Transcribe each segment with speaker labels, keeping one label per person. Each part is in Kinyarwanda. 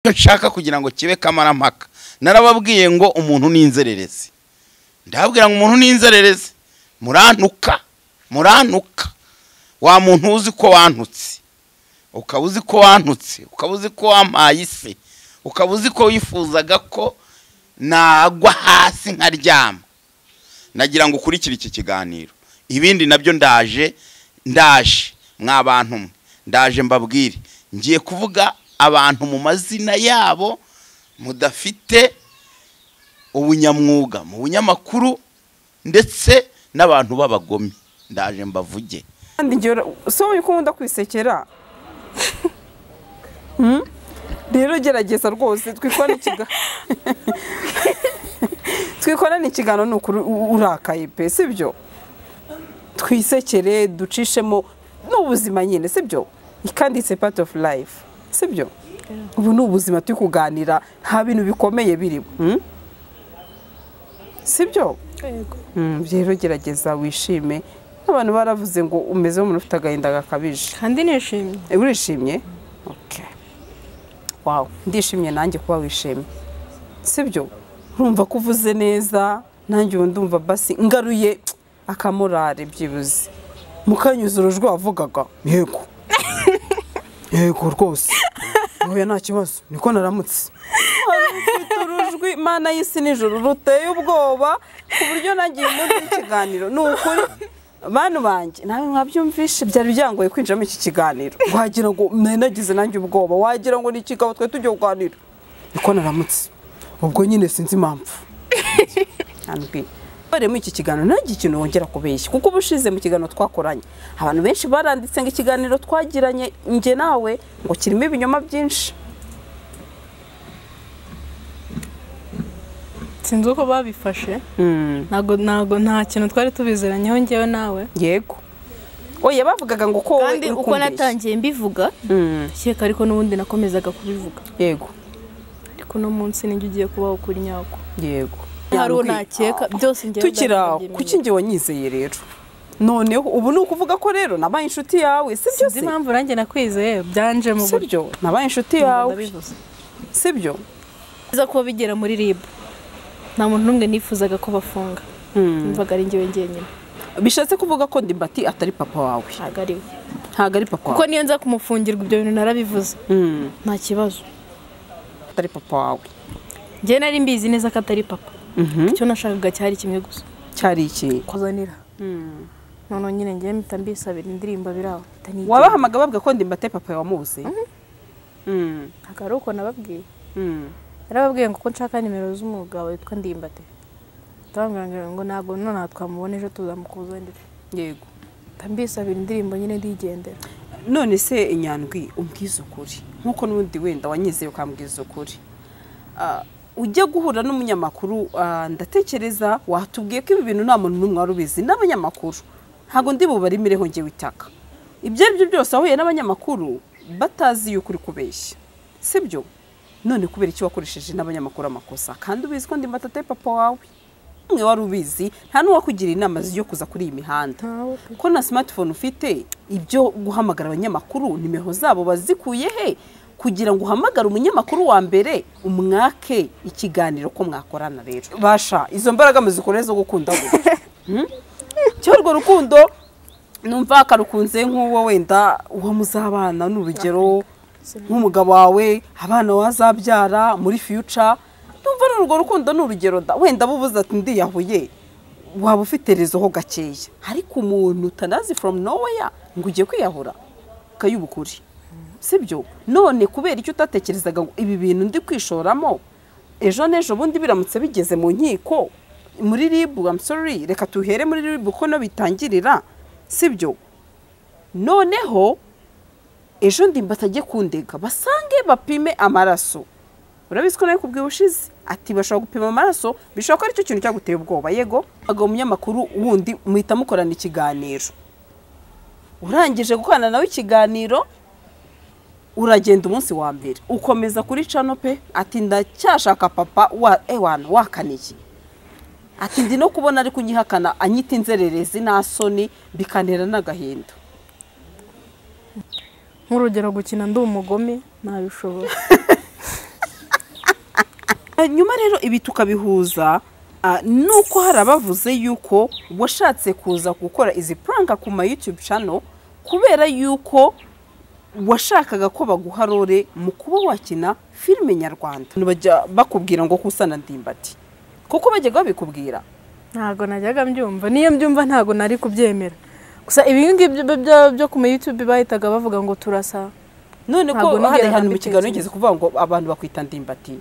Speaker 1: nshaka kugira ngo kibe kamarampaka narababwiye ngo umuntu ni inzererezi ndababwira ngo umuntu ni inzererezi murantuka murantuka wa muntu uzi ko wantutse ukaba uzi ko wantutse ukaba uzi ko wampaye ise ukaba uzi ko wifuzaga ko nagwa hasi nkaryama nagira ngo ukurikire iki kiganiro ibindi nabyo ndaje ndaje mwa bantu mwe ndaje mbabwire ngiye kuvuga abantu mu mazina yabo mudafite ubunyamwuga mu bunyamakuru ndetse n'abantu b'abagome ndaje mbavuge
Speaker 2: kandi njye si wowe ukunda kwisekera Hmm? rero gerageza rwose twikorane ikiga- twikorane ikiganiro ni ukuri u- urakaye pe sibyo twisekere ducishemo n'ubuzima nyine sibyo kandi it's a part of life sibyo ubu ni ubuzima turi kuganira nta bintu bikomeye birimo hmm? sibyo Hmm, rero gerageza wishime abantu baravuze ngo umeze nk'umuntu ufite agahinda gakabije
Speaker 3: kandi nishimye
Speaker 2: Eh, urishimye Okay. wow ndishimye nanjye kuba wishimye sibyo urumva ko uvuze neza nanjye ubu ndumva basi ngaruye akamorare byibuze mukanyuze urujwi wavugaga yego yego rwose ntuye nta kibazo niko naramutse mfite urujwi mana y'isi nijoro ruteye ubwoba ku buryo nagiye muri ikiganiro ni ukuri bantu banjye nawe mwabyumvishe byari byangoye kwinjiramo iki kiganiro wagira ngo nari nagize nanjye ubwoba wagira ngo ni ikigabo twe tujya kuganira niko naramutse ubwo nyine sinzi impamvu Ntabwi. barimo iki kiganiro ntagire ikintu wongera kubeshya kuko ubushize mu kiganiro twakoranye abantu benshi baranditse ngo ikiganiro twagiranye njye nawe ngo kirimo ibinyoma byinshi
Speaker 3: sinzi uko babifashe ntago ntago nta kintu twari tubizeranyeho njyewe nawe
Speaker 2: yego oya bavugaga ngo ko wowe
Speaker 4: kandi
Speaker 2: uri
Speaker 4: uko
Speaker 2: kumbeshya.
Speaker 4: natangiye mbivuga
Speaker 2: Mm,
Speaker 4: shyeka ariko n'ubundi nakomezaga kubivuga
Speaker 2: yego
Speaker 3: ariko uno munsi nijye ugiye kubaho kuri nyako
Speaker 2: yego
Speaker 4: hari uwo nakeka byose njyewe
Speaker 2: tukiri aho
Speaker 4: ndabimenyereye.
Speaker 2: kuki njye wanyizeye rero noneho ubu ni ukuvuga ko rero nabaye inshuti yawe si byo
Speaker 3: sinzi
Speaker 2: se
Speaker 3: impamvu nanjye nakwizeye byanje mu
Speaker 2: si byo nabaye inshuti yawe
Speaker 3: ndabivuze
Speaker 2: si byo
Speaker 4: neza kuba bigera muri rib nta muntu n'umwe nifuzaga ko bafunga mvaga ari njyewe njyenyine
Speaker 2: bishatse kuvuga ko ndimbati atari papa wawe
Speaker 4: ntabwo ari we
Speaker 2: ntabwo ari papa
Speaker 4: kuko
Speaker 2: wawe
Speaker 4: niyo nza kumufungirwa ibyo bintu narabivuze
Speaker 2: Mm,
Speaker 4: nta kibazo
Speaker 2: atari papa wawe
Speaker 4: njyewe nari mbizi neza ko atari papa
Speaker 2: Mhm.
Speaker 4: icyo nashakaga cyari kimwe gusa
Speaker 2: cyari iki
Speaker 4: kuzanira noneho nyine njyewe mpita mbisabira indirimbo biraho mpita nigendera.
Speaker 2: wabahamaga bavuga ko ndimbati ari papa wamuzi Mm,
Speaker 4: ntabwo ari uko nababwiye
Speaker 2: mm.
Speaker 4: narababwiye ngo ko nshaka nimero z'umugabo witwa ndimbate ndababwira ngo ntabwo nonaha twamubona ejo tuzamukuzanira
Speaker 2: yego
Speaker 4: ndambisabira indirimbo nyine ndigendera
Speaker 2: none se inyandwi umbwiza ukuri nk'uko n'ubundi wenda wanyizeye ukambwiza ukuri Ah, ujya guhura n'umunyamakuru ah, ndatekereza watubwiye ko ibi bintu nta muntu n'umwe wari ubizi n'abanyamakuru ntabwo ndi bubarimereho njye witaka ibyo ari byo byose wahuye n'abanyamakuru batazi yuko uri kubeshya sibyo none kubera iki wakoresheje n'abanyamakuru amakosa kandi ubizi ko ndi matate papa wawe umwe wari ubizi nta n'uwakugira inama zo kuza kuri iyi mihanda
Speaker 4: Ntawe pe.
Speaker 2: ko na smartphone ufite ibyo guhamagara abanyamakuru nimero zabo bazikuye he kugira ngo uhamagare umunyamakuru wa mbere umwake ikiganiro ko mwakorana rero basha izo mbaraga muzikore zo gukunda gutya Hmm? cyo urwo rukundo numva karukunze nk'uwo wenda uwo muzabana n'urugero nk'umugabo wawe abana wazabyara muri future numva ari urwo rukundo ni urugero da wenda bubuze ati ndiyahuye waba ufite rezo ho gakeya ariko umuntu utanazi from nowhere ngo ugiye kwiyahura ukayubukuri sibyo none kubera icyo utatekerezaga ngo ibi bintu ndi kwishoramo ejo n'ejo bundi biramutse bigeze mu nkiko muri ribu I'm sorry reka tuhere muri ribu ko no bitangirira sibyo noneho ejo ndimbati ajye kundega basange bapime amaraso urabizi ko nawe kubwiye ubushize ati bashobora gupima amaraso bishobora ko aricyo kintu cyaguteye ubwoba yego agaba umunyamakuru wundi muhita mukorana ikiganiro urangije gukorana nawe ikiganiro uragenda umunsi wa mbere ukomeza kuri cano pe ati ndacyashaka papa wa ewana wakaniye ati ndi no kubona ari kunyihakana anyita inzererezi nta soni bikantera n'agahinda
Speaker 4: nk'urugero gukina ndi umugome ntabishobora
Speaker 2: Ah, nyuma rero ibi tukabihuza ah, nuko hari abavuze yuko washatse kuza gukora izi puranka ku ma yutube cano kubera yuko washakaga ko baguha role mu kuba wakina filime nyarwanda bajya bakubwira ngo kusana ndimbati kuko bajyaga babikubwira
Speaker 4: ntabwo najyaga mbyumva niyo mbyumva ntabwo nari kubyemera gusa ibi ngibyo byo- byo ku ma YouTube bahitaga bavuga ngo turasa
Speaker 2: none ko
Speaker 4: Ntabwo
Speaker 2: hari
Speaker 4: nigera
Speaker 2: ahantu mu kiganiro
Speaker 4: nabitekereza.
Speaker 2: yigeze kuvuga ngo abantu bakwita ndimbati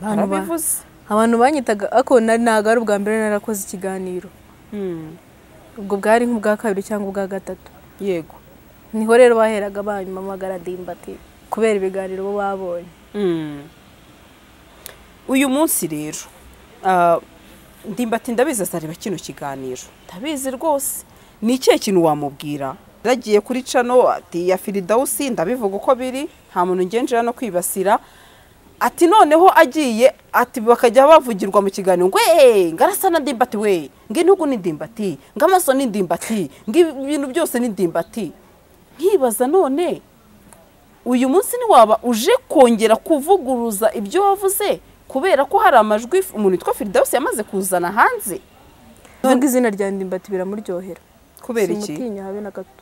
Speaker 4: Abantu ba-
Speaker 2: barabivuze
Speaker 4: abantu banyitaga ako nari ntabwo ari ubwa mbere narakoze ikiganiro
Speaker 2: Hmm,
Speaker 4: ubwo bwari nk'ubwa kabiri cyangwa ubwa gatatu
Speaker 2: yego
Speaker 4: niho rero baheraga banyamagara ndimbati kubera ibiganiro bo babonye
Speaker 2: Mm. uyu munsi rero ah, ndimbati ndabizi azareba kino kiganiro ndabizi rwose ni ikihe kintu wamubwira yaragiye kuri cano ati ya firidawusi ndabivuga uko biri nta muntu ngenjira no kwibasira ati noneho agiye ati bakajya bavugirwa mu kiganiro ngo eee ngarasa na ndimbati we ng'inugu ni ndimbati ng'amaso ni ndimbati ng'ibintu byose ni ndimbati nkibaza none uyu munsi ntiwaba uje kongera kuvuguruza ibyo wavuze kubera ko hari amajwi umuntu witwa firidawusi yamaze kuzana hanze
Speaker 4: kuvuga izina rya ndimbati biramuryohera
Speaker 2: kubera iki
Speaker 4: simutinya habe na gato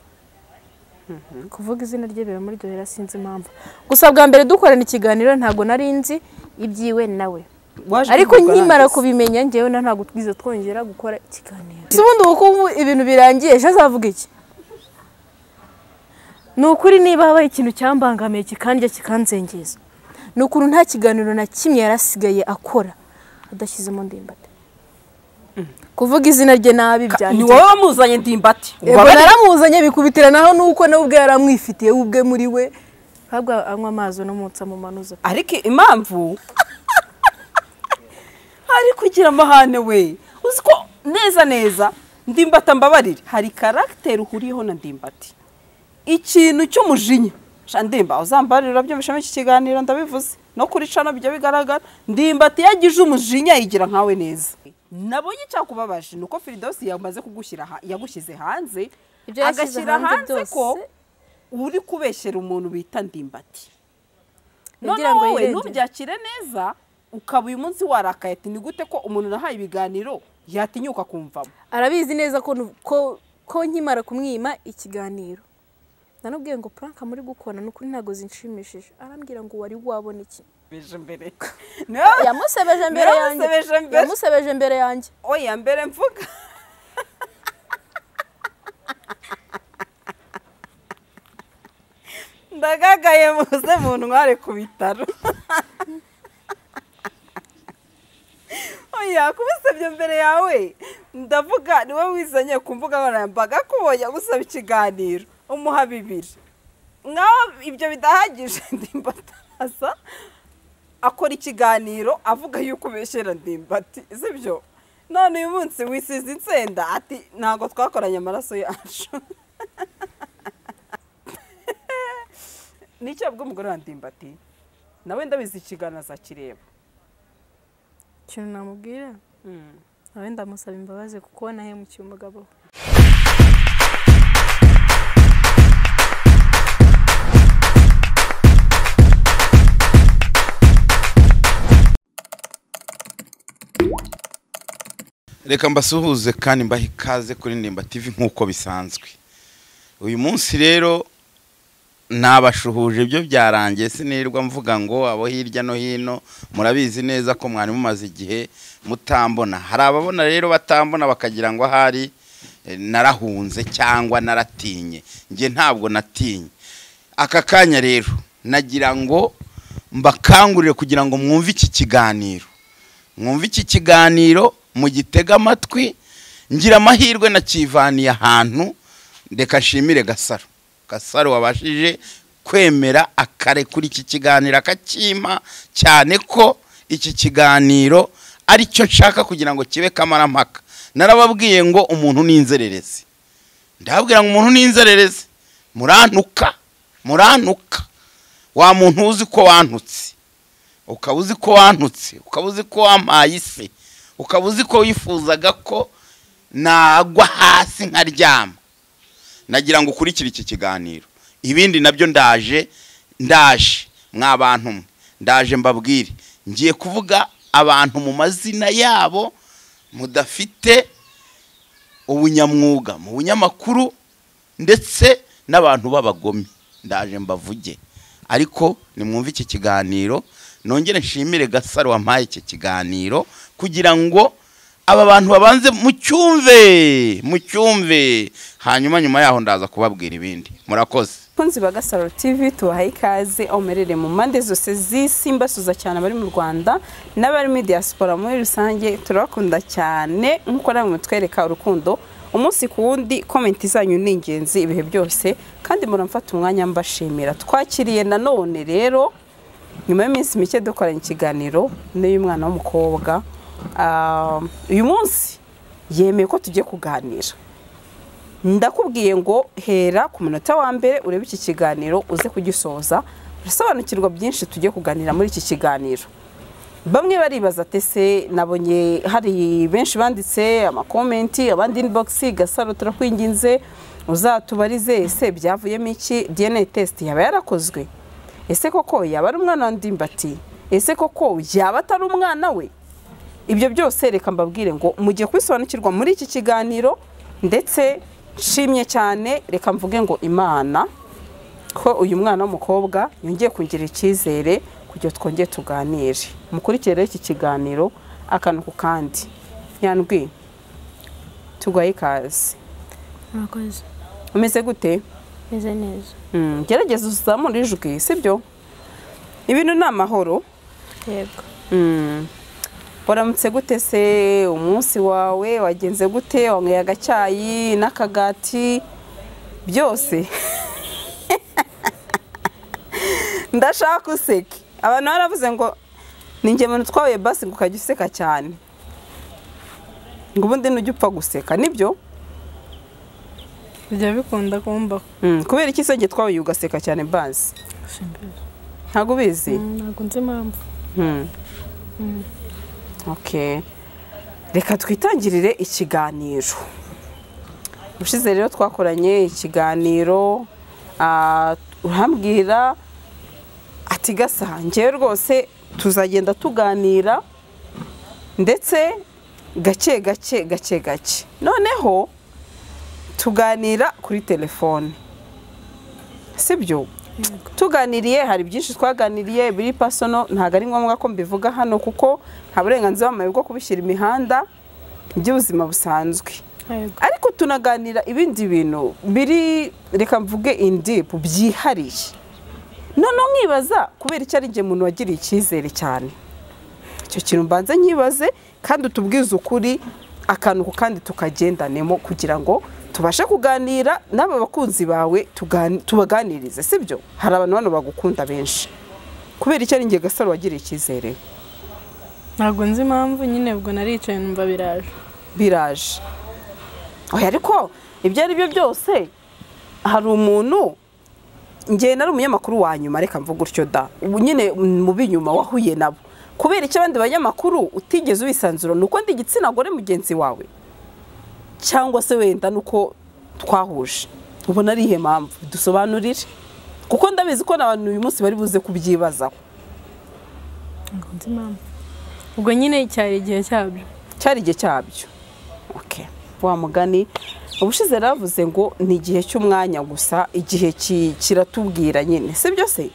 Speaker 4: kuvuga izina rye biramuryohera sinzi impamvu gusa bwa mbere dukorana ikiganiro ntabwo nari nzi ibyiwe nawe
Speaker 2: Waje
Speaker 4: ariko
Speaker 2: kuvuga
Speaker 4: nkimara
Speaker 2: nanjye.
Speaker 4: kubimenya ngewe na ntabwo twize twongera gukora ikiganiro si ubundi ubu ubu ibintu birangiye ejo azavuga iki ni ukuri niba habaye ikintu cyambangamiye kikandya kikanzengeza ni ukuntu nta kiganiro na kimwe yari asigaye akora adashyizemo ndimbati kuvuga izina rye nabi
Speaker 2: Ka- ni
Speaker 4: byanjye
Speaker 2: wowe wamuzanye ndimbati
Speaker 4: yego
Speaker 2: Ubabare-
Speaker 4: naramuzanye bikubitiranaho nuko nawe ubwe yaramwifitiye we ubwe muri we ntabwo anywa amazi unomutse amumanuza
Speaker 2: ariko impamvu ari kugira amahane we uzi ko neza neza ndimbata mbabarire hari karagiteri uhuriyeho na ndimbati ikintu cy'umujinya sha ndimba uzambarira urabyumvishamo iki kiganiro ndabivuze no kuri cano bijya bigaragara ndimbati yagije umujinya yigira nkawe neza nabonye icyakubabaje ni uko firidosi yamaze kugushyira ha- yagushyize hanze
Speaker 4: Ibyo yashyize
Speaker 2: agashyira
Speaker 4: hanze
Speaker 2: hanze ko
Speaker 4: byose.
Speaker 2: uri kubeshyera umuntu bita ndimbati
Speaker 4: Yagira
Speaker 2: noneho
Speaker 4: ngo
Speaker 2: wowe
Speaker 4: yirengere.
Speaker 2: ntubyakire neza ukaba uyu munsi warakaye ati ni gute ko umuntu nahaye ibiganiro yatinyuka kumvamo
Speaker 4: arabizi neza ko nu- ko ko nkimara kumwima ikiganiro nanubwiye ngo puranka muri gukora ni ukuri ntabwo zinshimishije arambwira ngo wari wabona iki
Speaker 2: beje mbere No,
Speaker 4: yamusebeje mbere yanjye
Speaker 2: Yaramusebeje mbere.
Speaker 4: yamusebeje mbere yanjye
Speaker 2: oya mbere mvuga ndagagaye muze mu ntware ku bitaro oya kubisabye mbere yawe ndavuga niwe wizanye ku mbuga nkoranyambaga kubonye agusaba ikiganiro umuha bibiri naho ibyo bidahagije ndimbataza akora ikiganiro avuga yuko ubeshyera ndimbati sibyo none uyu munsi wisize insenda ati ntabwo twakoranye amaraso yacu nicyo bw'umugore wa ndimbati nawe ndabizi ikiganiro azakireba
Speaker 4: ikintu namubwira nawe ndamusaba imbabazi kuko nahemukiye umugabo we
Speaker 1: reka mbasuhuze kandi mbahe ikaze kuri ndemba tv nk'uko bisanzwe uyu munsi rero nabashuhuje byo byarangiye sinirwa mvuga ngo abo hirya no hino murabizi neza ko mwari mumaze igihe mutambona hari ababona rero batambona bakagira ngo ahari eh, narahunze cyangwa naratinye njye ntabwo natinye aka kanya rero nagira ngo mbakangurire kugira ngo mwumve iki kiganiro mwumve iki kiganiro mugitega amatwi ngira amahirwe nakivaniye ahantu reka nshimire gasaro gasaro wabashije kwemera akare kuri iki kiganiro akakima cyane ko iki kiganiro aricyo nshaka kugira ngo kibe kamarampaka narababwiye ngo umuntu ni inzererezi ndababwira ngo umuntu ni inzererezi murantuka murantuka wa muntu uzi ko wantutse ukaba uzi ko wantutse ukaba uzi ko wampaye isi ukaba uzi ko wifuzaga ko nagwa hasi nkaryama nagira ngo ukurikire iki kiganiro ibindi nabyo ndaje ndaje mwa bantu mwe ndaje mbabwire ngiye kuvuga abantu mu mazina yabo mudafite ubunyamwuga mu bunyamakuru ndetse n'abantu b'abagome ndaje mbavuge ariko nimwumve iki kiganiro nongere nshimire gasaro wampaye iki kiganiro kugira ngo aba bantu babanze mu cyumve mu cyumve hanyuma nyuma yaho ndaza kubabwira ibindi murakoze
Speaker 2: abakunzi ba gasaro tv tubahaye ikaze aho muherereye mu mpande zose z'isi mbasuza cyane abari mu rwanda n'abari muri diaspora muri rusange turabakunda cyane nk'uko namwe mutwereka urukundo umunsi ku wundi komenti zanyu ni ingenzi ibihe byose kandi muramfata umwanya mbashimira twakiriye nanone rero nyuma y'iminsi mike dukoranye ikiganiro n'uy'umwana w'umukobwa Ah, uyu munsi yemeye ko tugiye kuganira ndakubwiye ngo hera ku munota wa mbere urebe iki kiganiro uze kugisoza urasobanukirwa byinshi tugiye kuganira muri iki kiganiro bamwe baribaza tese nabonye hari benshi banditse amakomenti abandi inibogisi gasaro turakwinginze uzatubarize ese byavuyemo iki dna test yaba yarakozwe ese koko yaba ari umwana wa ndimbati ese koko yaba atari umwana we ibyo byose reka mbabwire ngo mugiye kubisobanukirwa muri iki kiganiro ndetse nshimye cyane reka mvuge ngo imana ko uyu mwana w'umukobwa yongeye kugira icyizere kugira twongere tuganire mukurikire rero iki kiganiro akantu ku kandi nyandwi tugwaye ikaze
Speaker 4: murakoze
Speaker 2: umeze gute
Speaker 4: meze neza
Speaker 2: Mm, gerageza uzamure ijwi sibyo ibintu ni amahoro
Speaker 4: yego
Speaker 2: Mm. waramutse gute se umunsi wawe wagenze gute wanyweye agacyayi n'akagati byose ndashaka useke abantu baravuze ngo ni ingemwe twahuye basi ngo ukajya useka cyane ngo ubundi nujya upfa guseka nibyo
Speaker 3: bijya bikunda kumbaho
Speaker 2: Mm, kubera iki se njye twahuye ugaseka cyane basi
Speaker 3: simbizi
Speaker 2: ntabwo ubizi
Speaker 3: ntabwo nzi impamvu
Speaker 2: Hmm. Okay. Reka twitangirire ikiganiro. Ushize rero twakoranye ikiganiro ah, urambwira ati gasa njyewe rwose tuzagenda tuganira ndetse gake gake gake gake noneho tuganira kuri telefone sibyo tuganiriye hari byinshi twaganiriye biri pasono ntabwo ari ngombwa ko mbivuga hano kuko nta burenganzira bamaye bwo kubishyira imihanda by'ubuzima busanzwe
Speaker 3: yego
Speaker 2: ariko tunaganira ibindi bintu biri reka mvuge indipu byihariye noneho nkibaza kubera icyo ari njye umuntu wagiriye icyizere cyane icyo kintu mbanza nkibaze kandi utubwize ukuri akantu ku kandi tukagendanemo kugira ngo tubashe kuganira n'aba bakunzi bawe tugani- tubaganirize sibyo hari abantu hano bagukunda benshi kubera icyo ari njye gasaro wagiriye icyizere
Speaker 3: ntabwo nzi impamvu nyine ubwo naricaye numva biraje
Speaker 2: biraje oya ariko ibyo ari byo byose hari umuntu njye nari umunyamakuru wa nyuma reka mvuga gutyo da ubu nyine mu b'inyuma wahuye nabo kubera icyo abandi banyamakuru utigeze ubisanzura ni uko ndi igitsina gore mugenzi wawe cyangwa se wenda nuko twahuje ubona ari iyihe mpamvu dusobanurire kuko ndabizi ko n'abantu uyu munsi bari buze kubyibazaho
Speaker 3: ntabwo nzi impamvu ubwo nyine cyari igihe cyabyo
Speaker 2: cyari igihe cyabyo Okay. wa mugani ubushize yaravuze ngo ni igihe cy'umwanya gusa igihe ki- kiratubwira nyine si byo se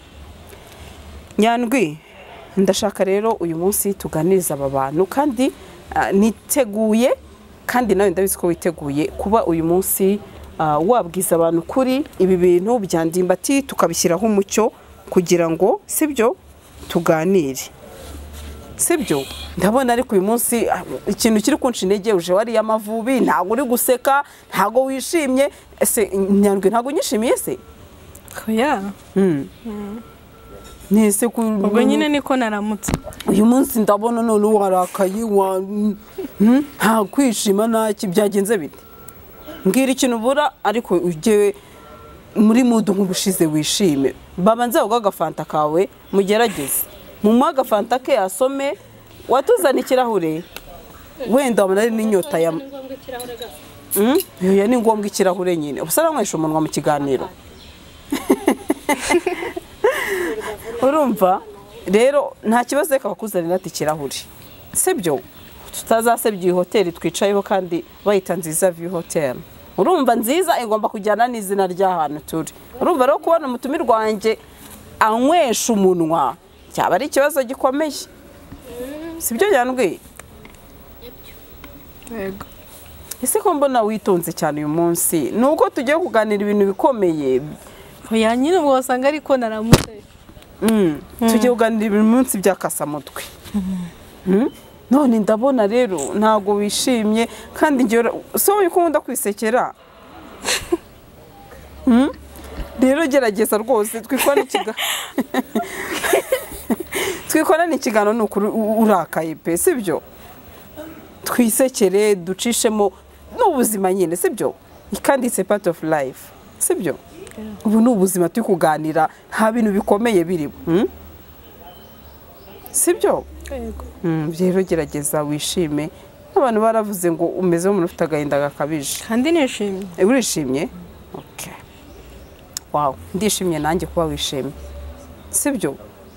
Speaker 2: nyandwi ndashaka rero uyu munsi tuganiriza aba bantu kandi ah, niteguye kandi nawe ndabizi ko witeguye kuba uyu munsi ah, wabwiza abantu kuri ibi bintu bya ndimbati tukabishyiraho umucyo kugira ngo si byo tuganire sibyo ndabona ariko uyu munsi ah, ikintu kiri kunshi intege uje wariye amavubi ntabwo uri guseka ntabwo wishimye ese nyandwi ntabwo unyishimiye se
Speaker 3: oya
Speaker 2: ni ese ku
Speaker 3: ubwo nyine niko naramutse
Speaker 2: uyu munsi ndabona none warakaye wa Hmm? nta kwishima ntaki byagenze bite mbwira ikintu ubura ariko ujye muri mudu nk'ubushize wishime babanze baguha agafanta kawe mugerageze mumuhe agafanta ke asome watuzana ikirahure wenda wabona ari n'inyota ya Mm? Oya, ni ngombwa ikirahure nyine ubusa aranywesha umunwa mu kiganiro urumva rero nta kibazo reka bakuzanira ati ikirahure sibyo tutazasebya iyi hoteli twicayeho kandi bayita nziza view hoteli urumva nziza igomba kujyana n'izina ry'ahantu turi urumva rero kubona umutumirwa wanjye anywesha umunwa cyaba ari ikibazo gikomeye sibyo yandwiye
Speaker 4: yego
Speaker 2: ese ko mbona witonze cyane uyu munsi ni uko tugiye kuganira ibintu bikomeye
Speaker 4: oya nyine ubwo wasanga ariko naramutse
Speaker 2: Mm. tugiye kuganira ibintu munsi by'akasamutwe Mm. none ndabona rero ntago wishimye kandi ngewe so uko nkunda kwisekera Mm. rero gerageza rwose twikorane ikiga- twikorane ikiganiro ni ukuri u- urakaye pe sibyo twisekere ducishemo n'ubuzima nyine sibyo kandi it's a part of life sibyo ubu ni ubuzima turi kuganira nta bintu bikomeye birimo mm? sibyo
Speaker 4: yego
Speaker 2: Mm, rero gerageza wishime abantu baravuze ngo umeze nk'umuntu ufite agahinda gakabije
Speaker 4: kandi nishimye
Speaker 2: Eh, urishimye Okay. wow ndishimye nanjye kuba wishimye sibyo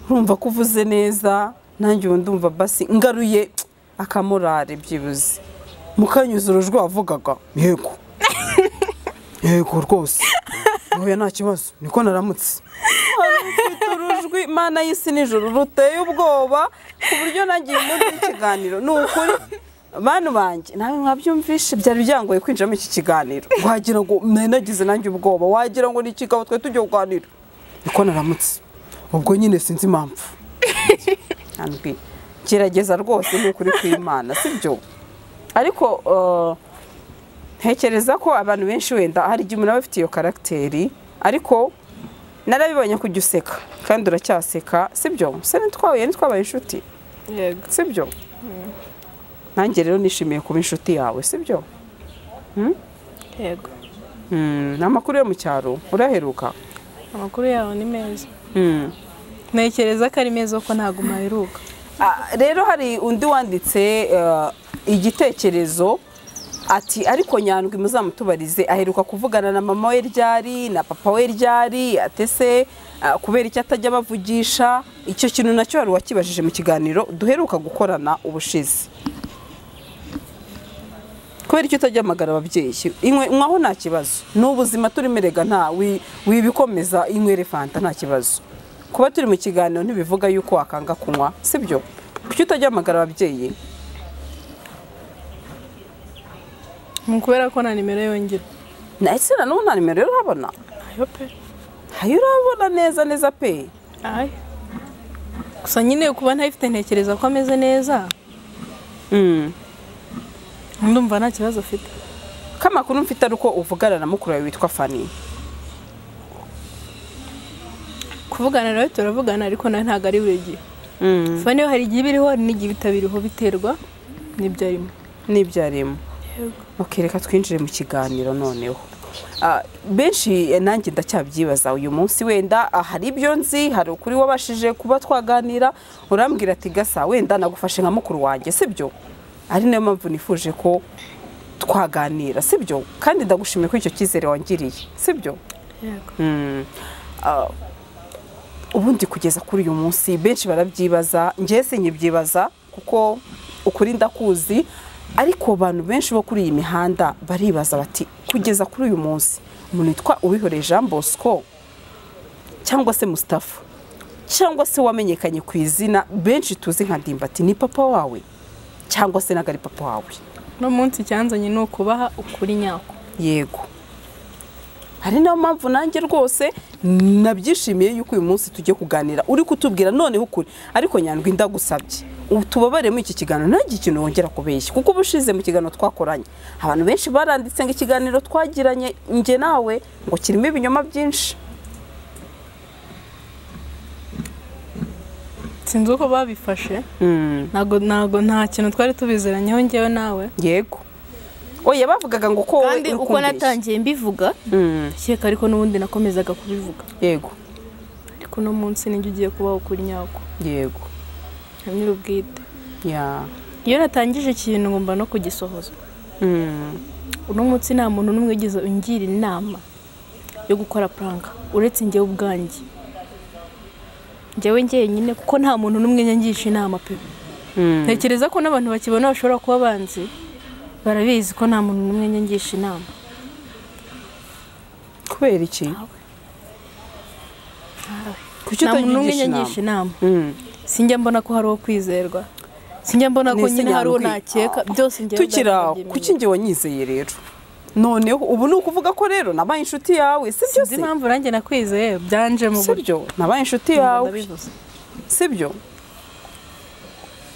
Speaker 2: urumva ko uvuze neza nanjye ubu ndumva basi ngaruye akamorare byibuze mukanyuzura ujwi wavugaga yego yego rwose ntuye nta kibazo niko naramutse Mfite urujwi mana y'isi nijoro ruteye ubwoba ku buryo nanjye uyu munsi w'ikiganiro ni ukuri bantu banjye nawe mwabyumvishe byari byangoye kwinjiramo iki kiganiro wagira ngo nari nagize nanjye ubwoba wagira ngo ni ikigabo twari tugiye kuganira niko naramutse ubwo nyine sinzi impamvu Andwi, gerageza rwose ni ukuri kw'imana sibyo ariko eh, ntekereza ko abantu benshi wenda hari igihe umuntu aba afite iyo karagiteri ariko narabibonye kujya useka kandi uracyaseka sibyo se ntitwahuye ntitwabaye inshuti
Speaker 4: yego
Speaker 2: sibyo nanjye rero nishimiye kuba inshuti yawe sibyo
Speaker 4: yego
Speaker 2: Mm, ni amakuru yo mu cyaro uraheruka
Speaker 4: amakuru yawe ni meza
Speaker 2: Mm.
Speaker 4: ntekereza ko ari meza ko ntabwo mpaheruka
Speaker 2: Ah, rero hari undi wanditse eh, igitekerezo ati ariko nyandwi muzamutubarize aheruka kuvugana na mama we ryari na papa we ryari atese kubera icyo atajya abavugisha icyo kintu nacyo hari uwakibajije mu kiganiro duheruka gukorana ubushize kubera icyo utajya amagara ababyeyi inkwe nkwaho nta kibazo ni ubuzima turimo erega nta wi- wibikomeza inywere fanta nta kibazo kuba turi mu kiganiro ntibivuga yuko wakanga kunywa sibyo kuki utajya amagara ababyeyi
Speaker 4: ni ukubera ko na nimero yongera
Speaker 2: na ese na n'ubu nta nimero rero urabona
Speaker 4: ayo pe
Speaker 2: hayo urabona neza neza pe
Speaker 4: ayo gusa nyine kuba ntayifite ntekereza ko ameze neza
Speaker 2: Mm.
Speaker 4: ndumva nta kibazo afite
Speaker 2: ko amakuru mfite ari uko uvugana na mukuru wawe witwa fani
Speaker 4: kuvugana nawe turavugana ariko nawe ntabwo ari buri gihe fani hari igihe iba iriho hari n'igihe itabiriho biterwa n'ibyo arimo
Speaker 2: n'ibyo arimo Ok, reka twinjire mu kiganiro noneho Ah, benshi eh, nanjye ndacyabyibaza uyu munsi wenda ah, hari ibyo nzi hari ukuri wabashije kuba twaganira urambwira ati gasa wenda nagufashe nka mukuru wanjye sibyo ari nayo mpamvu nifuje ko twaganira sibyo kandi ndagushimiye ko icyo cyizere wangiriye sibyo
Speaker 4: yego
Speaker 2: ubundi kugeza kuri uyu munsi benshi barabyibaza njye sinyibyibaza kuko ukuri ndakuzi ariko abantu benshi bo kuri iyi mihanda baribaza bati kugeza kuri uyu munsi umuntu witwa uwihoreye jean bosco cyangwa se mustafa cyangwa se wamenyekanye ku izina benshi tuzi nka ndimbati ni papa wawe cyangwa se ntabwo ari papa wawe
Speaker 4: uno munsi icyanzanye ni ukubaha ukuri nyako
Speaker 2: yego hari niyo mpamvu nanjye rwose nabyishimiye yuko uyu munsi tugiye kuganira uri kutubwira noneho ukuri ariko nyandwi ndagusabye ubu tubabare muri iki kiganiro ntagire ikintu wongera kubeshya kuko ubushize mu kiganiro twakoranye abantu benshi baranditse ngo ikiganiro twagiranye njye nawe ngo kirimo ibinyoma byinshi
Speaker 4: sinzi uko babifashe ntabwo ntabwo nta kintu twari tubizeranyeho njyewe nawe
Speaker 2: yego oya bavugaga ngo ko wowe
Speaker 4: kandi
Speaker 2: uri
Speaker 4: uko
Speaker 2: kumbeshya.
Speaker 4: natangiye mbivuga
Speaker 2: Mm,
Speaker 4: keka ariko n'ubundi nakomezaga kubivuga
Speaker 2: yego
Speaker 4: ariko uno munsi nijye ugiye kubaha ukuri nyako
Speaker 2: yego
Speaker 4: nyir'ubwite
Speaker 2: ya
Speaker 4: iyo natangije ikintu ngomba no kugisohoza
Speaker 2: Mm,
Speaker 4: uno munsi nta muntu n'umwe ugize ungira inama yo gukora puranka uretse njyewe ubwanjye njyewe njyenyine kuko nta muntu n'umwe nyangisha inama pe ntekereza ko n'abantu bakibona bashobora kuba banzi barabizi ko nta muntu n'umwe nyangisha inama
Speaker 2: kubera iki kuki
Speaker 4: nta muntu n'umwe
Speaker 2: utagisha
Speaker 4: nyangisha
Speaker 2: inama
Speaker 4: inama
Speaker 2: Mm.
Speaker 4: sinjya mbona ko hari uwo kwizerwa sinjya mbona ko
Speaker 2: Nese
Speaker 4: nyine hari uwo
Speaker 2: nyabikwi-
Speaker 4: nakeka byose njyewe
Speaker 2: tukiri aho
Speaker 4: ndabyemera.
Speaker 2: kuki njye wanyizeye rero noneho ubu ni ukuvuga ko rero nabaye inshuti yawe si byo se
Speaker 4: sinzi impamvu nanjye nakwizeye byanje mu
Speaker 2: si byo nabaye inshuti yawe
Speaker 4: ndabivuze.
Speaker 2: si byo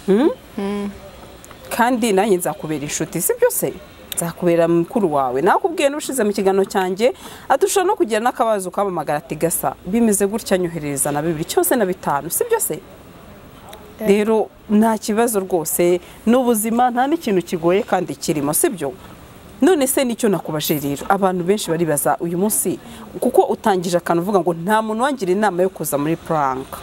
Speaker 2: Mm? kandi nanjye nzakubera inshuti si byo se nzakubera mukuru wawe nakubwiye n'ubushize mu kiganiro cyanjye adushobora no kugira n'akabazo ukampamagara ati gasa bimeze gutya nyoherereza na bibiri cyose na bitanu si byo se rero nta kibazo rwose ni ubuzima nta n'ikintu kigoye kandi kirimo si byo none se nicyo nakubajije rero abantu benshi baribaza uyu munsi kuko utangije akantu uvuga ngo nta muntu wangira inama yo kuza muri puranka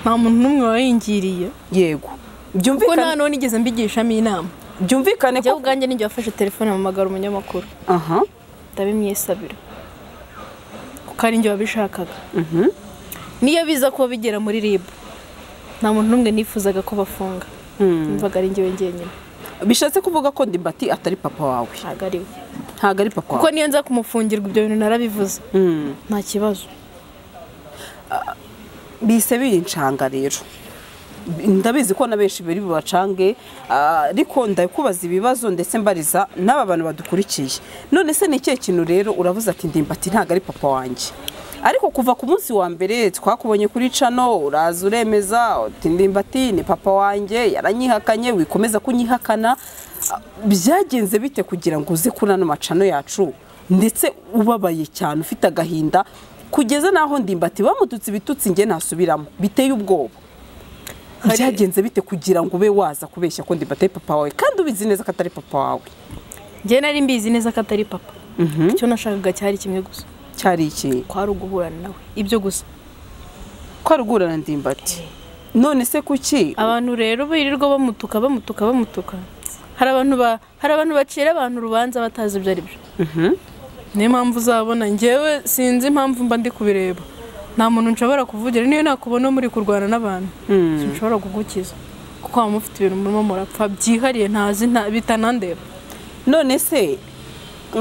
Speaker 4: nta muntu n'umwe wayingiriye
Speaker 2: yego
Speaker 4: kuko nta
Speaker 2: byumvikane
Speaker 4: n'uwo nigeze mbigishamo inama
Speaker 2: byumvikane
Speaker 4: njyewe
Speaker 2: ko
Speaker 4: ubwanjye nijye wafashe telefone mpamagara umunyamakuru
Speaker 2: aha
Speaker 4: ndabimyisabira kuko ari njye wabishakaga niyo biza kuba bigera muri rib nta muntu n'umwe nifuzaga ko bafunga mvaga ari njyewe njyenyine
Speaker 2: bishatse kuvuga ko ndimbati atari papa wawe
Speaker 4: ntabwo ari we
Speaker 2: ntabwo ari papa
Speaker 4: kuko
Speaker 2: wawe
Speaker 4: niyo nza kumufungirwa ibyo bintu narabivuze
Speaker 2: Mm.
Speaker 4: nta kibazo
Speaker 2: bise bincanga rero ndabizi ko na benshi bari bubacange ah, ariko ndakubaza ibibazo ndetse mbariza n'aba bantu badukurikiye none se ni ikihe kintu rero uravuze ati ndimbati ntabwo ari papa wanjye ariko kuva ku munsi wa mbere twakubonye kuri cano uraza uremeza uti ndimbati ni papa wanjye yaranyihakanye wikomeza kunyihakana Ah, byagenze bite kugira ngo uze kuri ano macano yacu ndetse ubabaye cyane ufite agahinda kugeza n'aho ndimbati bamututse ibitutsi njye ntasubiramo biteye ubwoba
Speaker 4: Hari-
Speaker 2: byagenze bite kugira ngo ube waza kubeshya ko ndimbati ari papa wawe kandi ubizi neza ko atari papa wawe
Speaker 4: njyewe nari mbizi neza ko atari papa icyo nashakaga cyari kimwe gusa
Speaker 2: cyari iki
Speaker 4: ko hari uguhurana nawe ibyo gusa
Speaker 2: ko arugurana ndimbati none se kuki
Speaker 4: abantu rero birirwa bamutuka bamutuka bamutuka hari abantu ba- hari abantu bacira abantu urubanza batazi ibyo ari byo niyo mpamvu uzabona njyewe sinzi impamvu mba ndi kubireba nta muntu nshobora kuvugira niyo nakubona muri kurwana n'abantu sinshobora kugukiza kuko waba mufite ibintu murimo murapfa byihariye ntazi nta- bitanandeba
Speaker 2: none se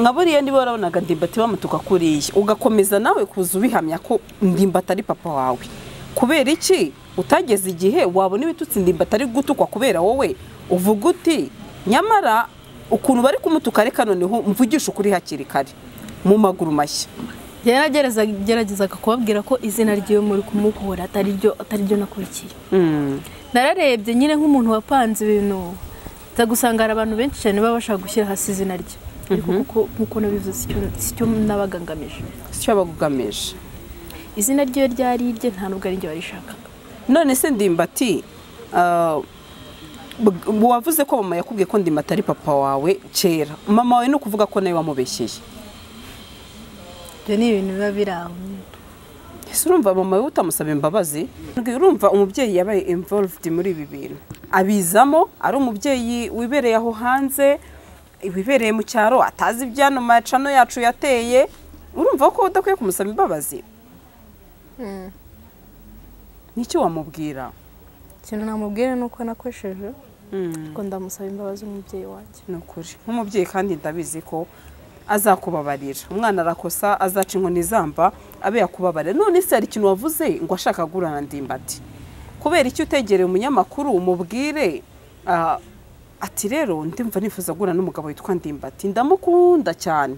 Speaker 2: nka buriya niba warabonaga ndimbati bamutuka kuriya ugakomeza nawe kuza ubihamya ko ndimbati ari papa wawe kubera iki utageze igihe wabona ibitutsi ndimbati ari gutukwa kubera wowe uvuga uti nyamara ukuntu bari kumutuka reka noneho mvugisha ukuri hakiri kare mu maguru mashya
Speaker 4: yaragerezaga kubabwira ko izina ry'iwe muri kumukura atari ryo atari ryo nakurikiye nararebye nyine nk'umuntu wapanze ibintu nza gusanga hari abantu benshi cyane baba bashaka gushyira hasi izina rye ariko kuko nk'uko nabivuze sicyo sicyo nabaga ngamije
Speaker 2: si cyo bagugamije
Speaker 4: izina ryiwe ryari irye nta nubwo ari ryo warishakaga
Speaker 2: none se ndimbati ah, bg- wavuze ko mama yakubwiye ko ndimbati ari papa wawe kera mama wawe ni ukuvuga ko nawe wamubeshyeye
Speaker 4: ibyo ni ibintu biba biri aho
Speaker 2: ese urumva mama we utamusaba imbabazi urumva umubyeyi yabaye involved muri ibi bintu abizamo ari umubyeyi wibereye aho hanze wibereye mu cyaro atazi ibyano macano yacu yateye urumva ko udakwiye kumusaba imbabazi n'icyo wamubwira
Speaker 4: ikintu namubwira ni uko nakoresheje ariko ndamusaba imbabazi umubyeyi wanjye
Speaker 2: ni ukuri nk'umubyeyi kandi ndabizi ko azakubabarira umwana arakosa azaca inkoni izamba abe yakubabarira none se hari ikintu wavuze ngo ashaka kugurana ndimbati kubera icyo utegereye umunyamakuru umubwire ah, ati rero ndimva nifuza guhura n'umugabo witwa ndimbati ndamukunda cyane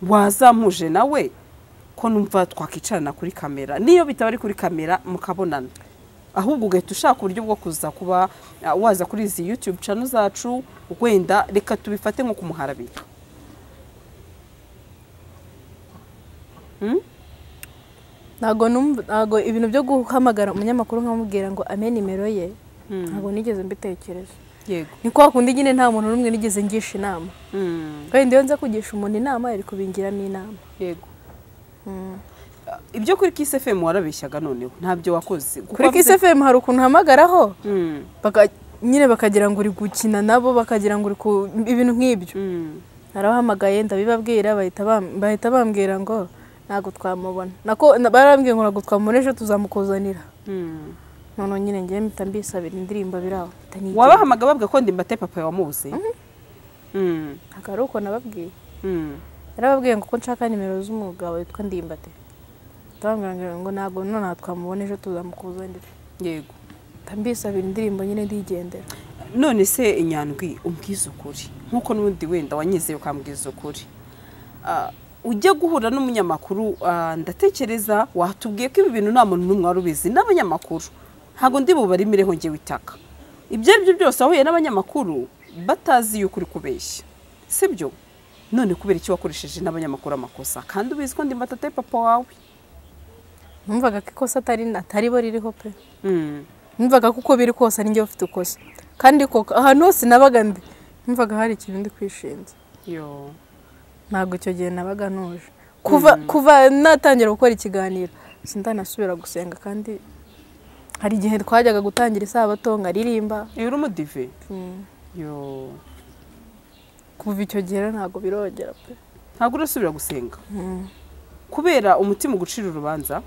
Speaker 2: wazampuje nawe ko numva twakicarana kuri kamera niyo bitaba ari kuri kamera mukabonana ahubwo ugahita ushaka uburyo bwo kuza kuba ah, waza kuri izi yutube cano zacu wenda reka tubifate nko kumuharabika
Speaker 4: ntabwo numva ntabwo ibintu byo guhamagara umunyamakuru nkamubwira ngo ame nimero ye ntabwo nigeze mbitekereza
Speaker 2: yego
Speaker 4: ni kwa kundi nyine nta muntu n'umwe nigeze ngisha inama kandi iyo nza kugisha umuntu inama yari kubingiramo inama
Speaker 2: yego Ah, ibyo kuri kisi fm warabeshyaga noneho ntabyo wakoze Kuko
Speaker 4: kuri
Speaker 2: wavuze-
Speaker 4: kiss fm hari ukuntu uhamagaraho
Speaker 2: Mm,
Speaker 4: baka- nyine bakagira ngo uri gukina nabo bakagira ngo uri ku ibintu nk'ibyo
Speaker 2: mm,
Speaker 4: narabahamagaye ndabibabwira bahita bam- bahita bambwira ngo ntabwo twamubona nako na- barambwiye ngo ntabwo twamubona ejo tuzamukuzanira noneho nyine njyewe mpita mbisabira indirimbo biraho mpita nigira.
Speaker 2: wabahamagara babwira ko ndimbate papa wamuzi Mm,
Speaker 4: ntabwo ari uko nababwiye
Speaker 2: mm.
Speaker 4: yarababwiye ngo ko nshaka nimero z'umugabo witwa ndimbate turambwira ngo ntabwo nonaha twamubona ejo tuzamukuzanira
Speaker 2: yego
Speaker 4: mpita mbisabira indirimbo nyine ndigendera
Speaker 2: none se inyandwi umbwiza ukuri nk'uko n'ubundi wenda wanyizeye ukambwiza ukuri Ah, ujya guhura n'umunyamakuru ah, ndatekereza watubwiye ko ibi bintu nta muntu n'umwe wari ubizi n'abanyamakuru ntabwo ndi bubarimire hongera itaka ibyo ari byo byose wahuye n'abanyamakuru batazi yuko uri kubeshya sibyo none kubera iki wakoresheje n'abanyamakuru amakosa kandi ubizi ko ndi matate papa wawe
Speaker 4: numvaga ko ikosa atari atari bo ririho pe
Speaker 2: Mm.
Speaker 4: numvaga ko uko biri kose ari njye ufite ukosa kandi koko ahantu hose nabaga ndi numvaga hari ikintu ndi kwishinja
Speaker 2: yo
Speaker 4: ntabwo icyo gihe nabaga ntuje kuva kuva natangira gukora ikiganiro sindanasubira gusenga kandi hari igihe twajyaga gutangira isabato nkaririmba
Speaker 2: iyo uri umudive
Speaker 4: Mm.
Speaker 2: yo
Speaker 4: kuva icyo gihe rero ntabwo birongera pe
Speaker 2: ntabwo urasubira gusenga kubera umutima ugucira urubanza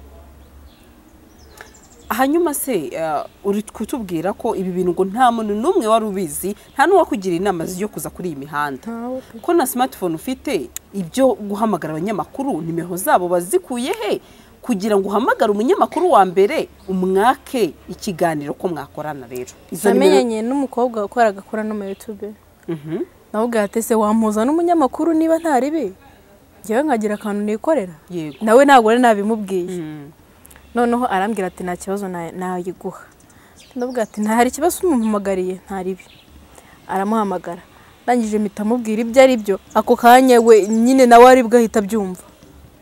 Speaker 2: hanyuma se eh, uri kutubwira ko ibi bintu ngo nta muntu n'umwe wari ubizi nta n'uwakugira inama yo kuza kuri iyi mihanda
Speaker 4: ntawe pe
Speaker 2: ko na smartphone ufite ibyo guhamagara abanyamakuru nimero zabo bazikuye he kugira ngo uhamagare umunyamakuru wa mbere umwake ikiganiro ko mwakorana rero izo nimero
Speaker 4: namenyanye n'umukobwa wakoraga akora no muri yutube
Speaker 2: Mhm.
Speaker 4: nawe atese wampuza n'umunyamakuru niba ntaribi ngewe nkagira akantu nikorera
Speaker 2: yego
Speaker 4: nawe ntabwo ari nabimubwiye
Speaker 2: Mm.
Speaker 4: noneho arambwira ati nta kibazo na- nayiguha ndavuga ati nta hari ikibazo umuhamagariye ntaribi aramuhamagara ndangije mpita amubwira ibyo ari byo ako kanya we nyine nawe aribwo ahita abyumva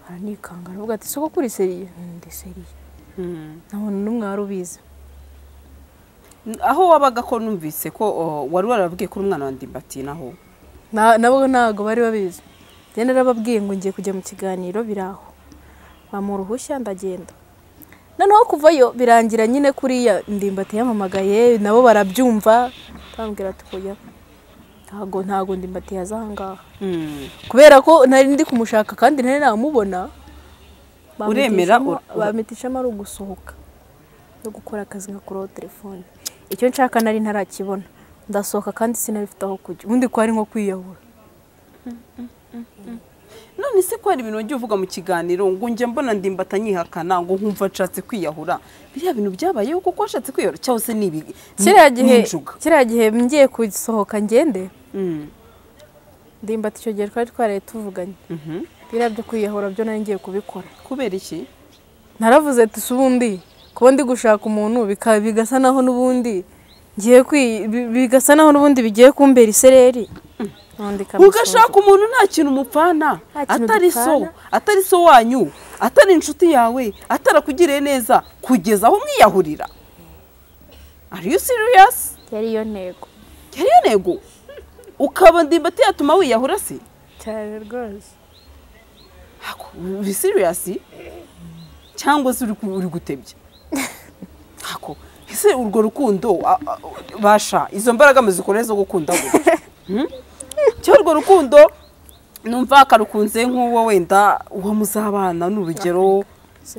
Speaker 4: aranikanga aravuga ati soko kuri seriye ndi seriye
Speaker 2: Mm.
Speaker 4: nta muntu n'umwe wari ubizi
Speaker 2: aho wabaga ko numvise ko oh, wari warabwiye ko uri umwana wa ndimbati naho
Speaker 4: Na- nabo ntabwo bari babizi njye narababwiye ngo ngiye kujya mu kiganiro biraho bamuha uruhushya ndagenda noneho kuvayo birangira nyine kuriya ndimbati yamamagaye nabo barabyumva bambwira ati kujya ntabwo ntabwo ndimbati yaza ahangaha
Speaker 2: Mm.
Speaker 4: kubera ko nari ndi kumushaka kandi nari namubona
Speaker 2: Uremera
Speaker 4: bamwitishamo-
Speaker 2: ur-
Speaker 4: bamwitishamo ari ugusohoka no gukora akazi nka kuroba telefone icyo nshaka nari ntarakibona ndasohoka kandi sinabifite aho kujya ubundi ko ari nko kwiyahura
Speaker 2: none se ko hari ibintu wagiye uvuga mu kiganiro ngo njye mbona ndimbata nyihakana ngo nkumva ashatse kwiyahura biriya bintu byabayeho kuko washatse kwiyahura cyangwa se ni ibi
Speaker 4: kiriya
Speaker 2: ni-
Speaker 4: gihe
Speaker 2: ni injuga.
Speaker 4: kiriya gihe ngiye gusohoka ngende
Speaker 2: Mm,
Speaker 4: ndimbati icyo gihe twari twaraye tuvuganye
Speaker 2: mhm.
Speaker 4: biriya byo kwiyahura byo nari ngiye kubikora
Speaker 2: kubera iki
Speaker 4: naravuze ati si ubundi kuba ndi gushaka umuntu bika- bigasa naho n'ubundi ngiye kwi- bi- bigasa naho n'ubundi bigiye kumbera isereri Nundi kamusoza.
Speaker 2: ugashaka umuntu nta kintu umupfana
Speaker 4: Nta kintu
Speaker 2: atari so
Speaker 4: dupfana.
Speaker 2: atari so wanyu atari inshuti yawe atarakugiriye neza kugeza aho mwiyahurira are you serious
Speaker 4: yari iyo ntego
Speaker 2: yari yo ntego ukaba ndimbati yatuma wiyahura se
Speaker 4: cyane rwose
Speaker 2: Ako, uri siriyasi cyangwa se uri ku- uri gutebya Ako, ese urwo rukundo a- a- basha izo mbaraga muzikora zo gukunda gutya? Hmm? cyangwa urwo rukundo numva akarukunze nk'uwo wenda uwo muzabana ni urugero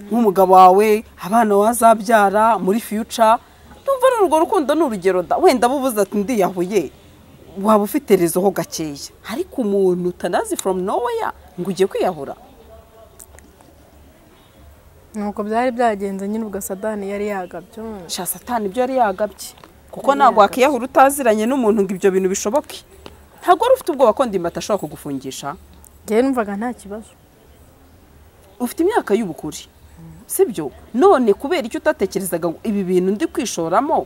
Speaker 2: nk'umugabo wawe abana wazabyara muri fiyuca numva ari urwo rukundo ni urugero da wenda bubuze ati ndiyahuye waba ufite rezoho gakeya ariko umuntu utanazi from nowhere ngo ujye kwiyahura
Speaker 4: nuko byari byagenze nyine ubwo sadani yari yagabye
Speaker 2: sha satani ibyo yari yagabye kuko ntabwo wakiyahura utaziranye n'umuntu ngo ibyo bintu bishoboke ntabwo wari ufite ubwoba ko ndimba atashobora kugufungisha
Speaker 4: njyewe numvaga nta kibazo
Speaker 2: ufite imyaka y'ubukure sibyo none kubera icyo utatekerezaga ngo ibi bintu ndi kwishoramo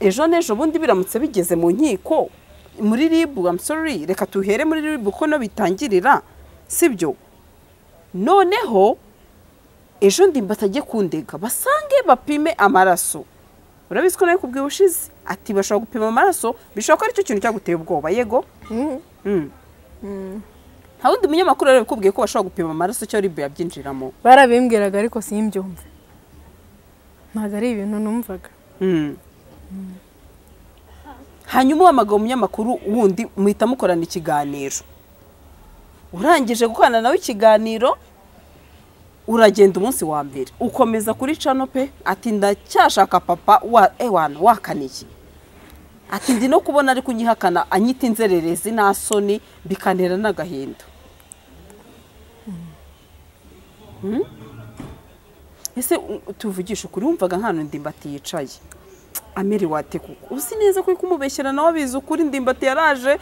Speaker 2: ejo n'ejo bundi biramutse bigeze mu nkiko muri ribu amusori reka tuhere muri ribu ko no bitangirira sibyo noneho ejo ndimba atajye kundega basange bapime amaraso urabizi ko nawe kubwiye ushize ati bashobora gupima amaraso bishobora ko aricyo kintu cyaguteye ubwoba yego Mm. nta wundi munyamakuru rero ukubwiye ko bashobora gupima amaraso cyo ribu yabyinjiramo
Speaker 4: barabimbwiraga ariko simbyumve ntabwo ari ibintu numvaga
Speaker 2: hanyuma uhamagara umunyamakuru wundi muhita mukorana ikiganiro urangije gukorana nawe ikiganiro uragenda umunsi wa mbere ukomeza kuri cano pe ati ndacyashaka papa wa ewana wakaniye ati ndi no kubona ari kunyihakana anyita inzererezi nta soni bikanera n'agahinda Mm? ese u- tuvugisha ukuri wumvaga nk'ahantu ndimbati yicaye amerewe ate kuko uzi neza ko uri kumubeshyera nawe abizi ukuri ndimbati yaraje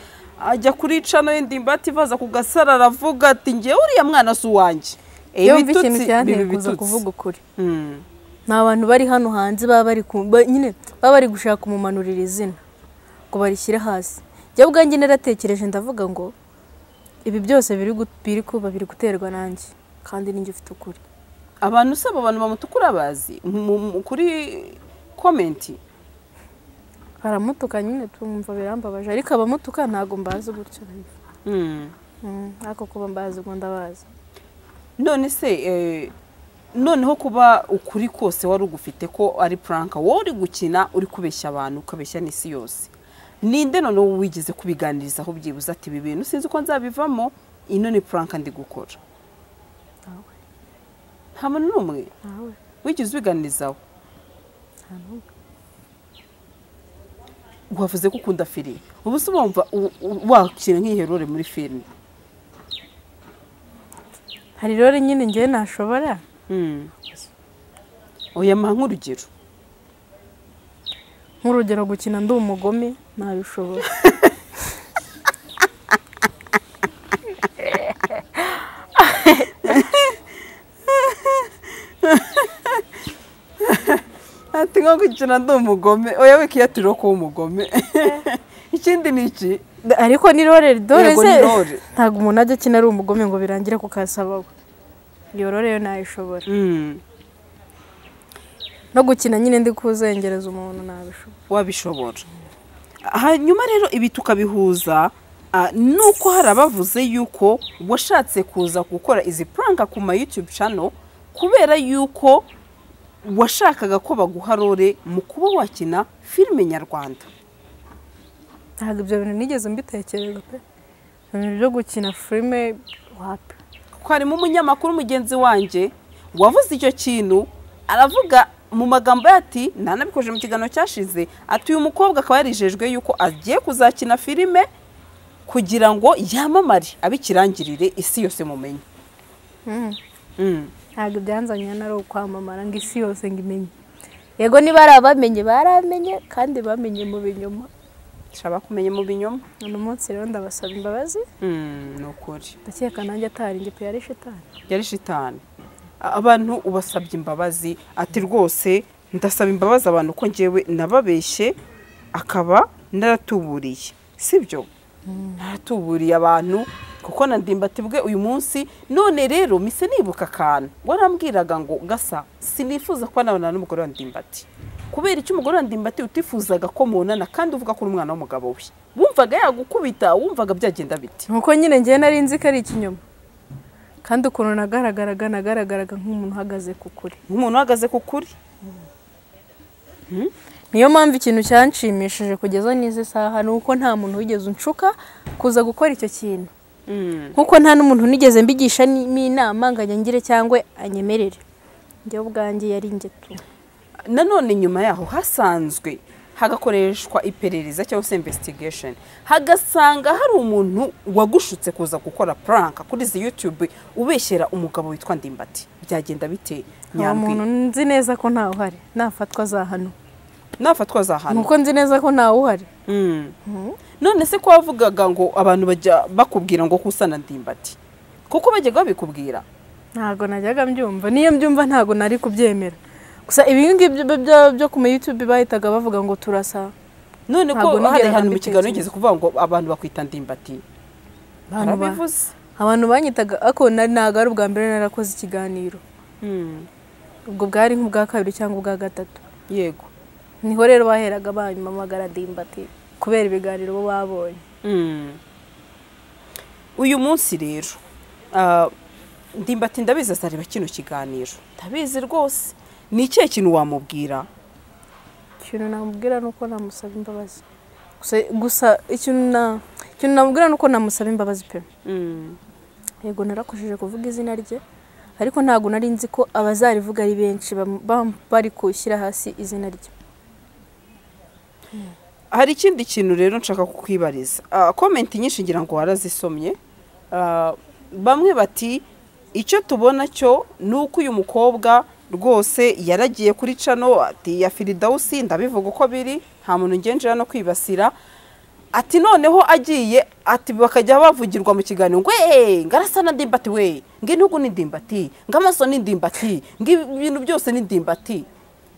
Speaker 2: ajya kuri cano ye ndimbati baza ku gasara aravuga ati ngewe uriya mwana si uwanjye Eh,
Speaker 4: yumva
Speaker 2: ibitutsi
Speaker 4: ikintu cyanteye
Speaker 2: biba
Speaker 4: kuza
Speaker 2: ibitutsi.
Speaker 4: kuvuga ukuri
Speaker 2: Mm.
Speaker 4: ni abantu bari hano hanze baba bari ku- ba- nyine baba bari gushaka umumanurira izina ngo barishyire hasi njye ubwanjye naratekereje ndavuga ngo ibi byose biri gu- biri kuba biri guterwa nanjye kandi ninjye ufite ukuri
Speaker 2: abantu usaba abantu bamutukura bazi mu- mu- kuri komenti
Speaker 4: baramutuka nyine tumva birambabaje ariko abamutuka ntabwo mbazi gutyo
Speaker 2: Mm.
Speaker 4: Mm, ariko kuba mbazi ubwo ndabazi
Speaker 2: none se eh, noneho kuba ukuri kose wari ugufite ko ari puranka wowe uri gukina uri kubeshya abantu ukabeshya n'isi yose ninde noneho wigeze kubiganirizaho byibuze ati ibi bintu sinzi uko nzabivamo ino ni puranka ndi gukora
Speaker 4: Ntawe.
Speaker 2: nta muntu n'umwe
Speaker 4: nawe
Speaker 2: wigeze ubiganirizaho
Speaker 4: nta n'umwe
Speaker 2: wavuze ko ukunda filime ubu se wumva u- u- wakina nk'iherore muri filime
Speaker 4: hari rero nyine njyewe ntashobora
Speaker 2: Mm. oya mpa nk'urugero
Speaker 4: nk'urugero gukina ndi umugome ntabishobora
Speaker 2: ati nko gukina ndi umugome oya wikiyatiro kuba umugome ikindi ni iki
Speaker 4: ariko ni rore dore
Speaker 2: Yego,
Speaker 4: se
Speaker 2: ni rore.
Speaker 4: ntabwo umuntu ajya akina ari umugome ngo birangire ku kasabaho iyo rore yo nayishobora no gukina nyine ndi kuzengereza umuntu nabishobora
Speaker 2: wabishobora hanyuma rero ibi tukabihuza ah, nuko hari abavuze yuko washatse kuza gukora izi puranka ku ma yutube cano kubera yuko washakaga ko baguha rore mu kuba wakina filime nyarwanda
Speaker 4: ntabwo ibyo bintu nigeze mbitekereza pe ibintu byo gukina filime wapi
Speaker 2: kuko harimo umunyamakuru mugenzi wanjye wavuze icyo kintu aravuga mu magambo ye ati ntanabikoje mu kiganiro cyashize ati uyu mukobwa akaba yarijejwe yuko agiye kuzakina filime kugira ngo yamamare abikirangirire isi yose mumenye
Speaker 4: Mm.
Speaker 2: Mm.
Speaker 4: ntabwo ibyanzanye hano ari ukwamamara ngo isi yose ngo imenye yego niba ari abamenye baramenye kandi bamenye mu binyoma
Speaker 2: shaba kumenya mu binyoma
Speaker 4: uno munsi rero ndabasaba imbabazi
Speaker 2: Mm, ni ukuri
Speaker 4: ndakeka nanjye atari njye pe yari shitani
Speaker 2: yari shitani A- abantu ubasabye imbabazi ati rwose ndasaba imbabazi abantu ko ngewe nababeshye akaba naratuburiye sibyo naratuburiye abantu kuko na ndimbati bwe uyu munsi none rero mise nibuka akantu warambwiraga ngo gasa sinifuza kuba nabona n'umugore wa ndimbati kubera icyo umugore wa ndimbati utifuzaga ko mubonana kandi uvuga ko uri umwana w'umugabo we wumvaga yagukubita wumvaga byagenda bite
Speaker 4: nuko nyine njyewe nari nzi ko ari ikinyoma kandi ukuntu nagaragaraga nagaragaraga nk'umuntu uhagaze ku kuri
Speaker 2: nk'umuntu uhagaze ku kuri
Speaker 4: niyo mpamvu ikintu cyanshimishije kugeza n'izi saha ni uko nta muntu wigeze unshuka kuza gukora icyo kintu nkuko nta n'umuntu nigeze mbigisha n'imo inama ngo anyangire cyangwa anyemerere njyewe ubwanjye yari ingetu
Speaker 2: nanone nyuma yaho hasanzwe hagakoreshwa iperereza cyangwa se investigation hagasanga hari umuntu wagushutse kuza gukora prank kuri izi youtube ubeshyera umugabo witwa ndimbati byagenda bite
Speaker 4: uwo muntu
Speaker 2: nyambwi
Speaker 4: nzi neza ko ntawe uhari nafatwa azahanwa
Speaker 2: nafatwa za hano
Speaker 4: nuko nzi neza ko ntawe uhari
Speaker 2: Mm. none se ko wavugaga ngo abantu bajya bakubwira ngo kusana ndimbati kuko bajyaga babikubwira
Speaker 4: ntabwo najyaga mbyumva niyo mbyumva ntabwo nari kubyemera gusa ibingibi byo ku ma YouTube bahitaga bavuga ngo turasa
Speaker 2: none ko
Speaker 4: Ntabwo nigera
Speaker 2: hari ahantu mu kiganiro
Speaker 4: nabitekereza.
Speaker 2: yigeze kuvuga ngo abantu bakwita ndimbati
Speaker 4: Abantu ba-
Speaker 2: barabivuze
Speaker 4: abantu banyitaga ako na- ntabwo ari ubwa mbere narakoze ikiganiro
Speaker 2: Mm.
Speaker 4: ubwo bwari nk'ubwa kabiri cyangwa ubwa gatatu
Speaker 2: yego
Speaker 4: niho rero baheraga banyamamagara dimbati kubera ibiganiro bo babonye
Speaker 2: Mm. uyu munsi rero ah, ndimbati ndabizi azareba kino kiganiro ndabizi rwose ni ikihe kintu wamubwira
Speaker 4: ikintu namubwira ni uko namusaba imbabazi Gusa- gusa ikintu na- ikintu namubwira ni uko namusaba imbabazi pe yego narakojeje kuvuga izina rye ariko ntabwo nari nzi ko abazarivuga ari benshi bam- bam- bari kushyira hasi izina rye
Speaker 2: hari ikindi kintu rero nshaka kukwibariza Ah, komenti nyinshi ngira ngo warazisomye Ah, bamwe bati icyo tubona cyo ni uko uyu mukobwa rwose yaragiye kuri cano ati ya firidawusi ndabivuga uko biri nta muntu ngenjira no kwibasira ati noneho agiye ati bakajya bavugirwa mu kiganiro ngo eee ngarasa na ndimbati we ng'intugu ni ndimbati ng'amaso ni ndimbati ng'ibintu byose ni ndimbati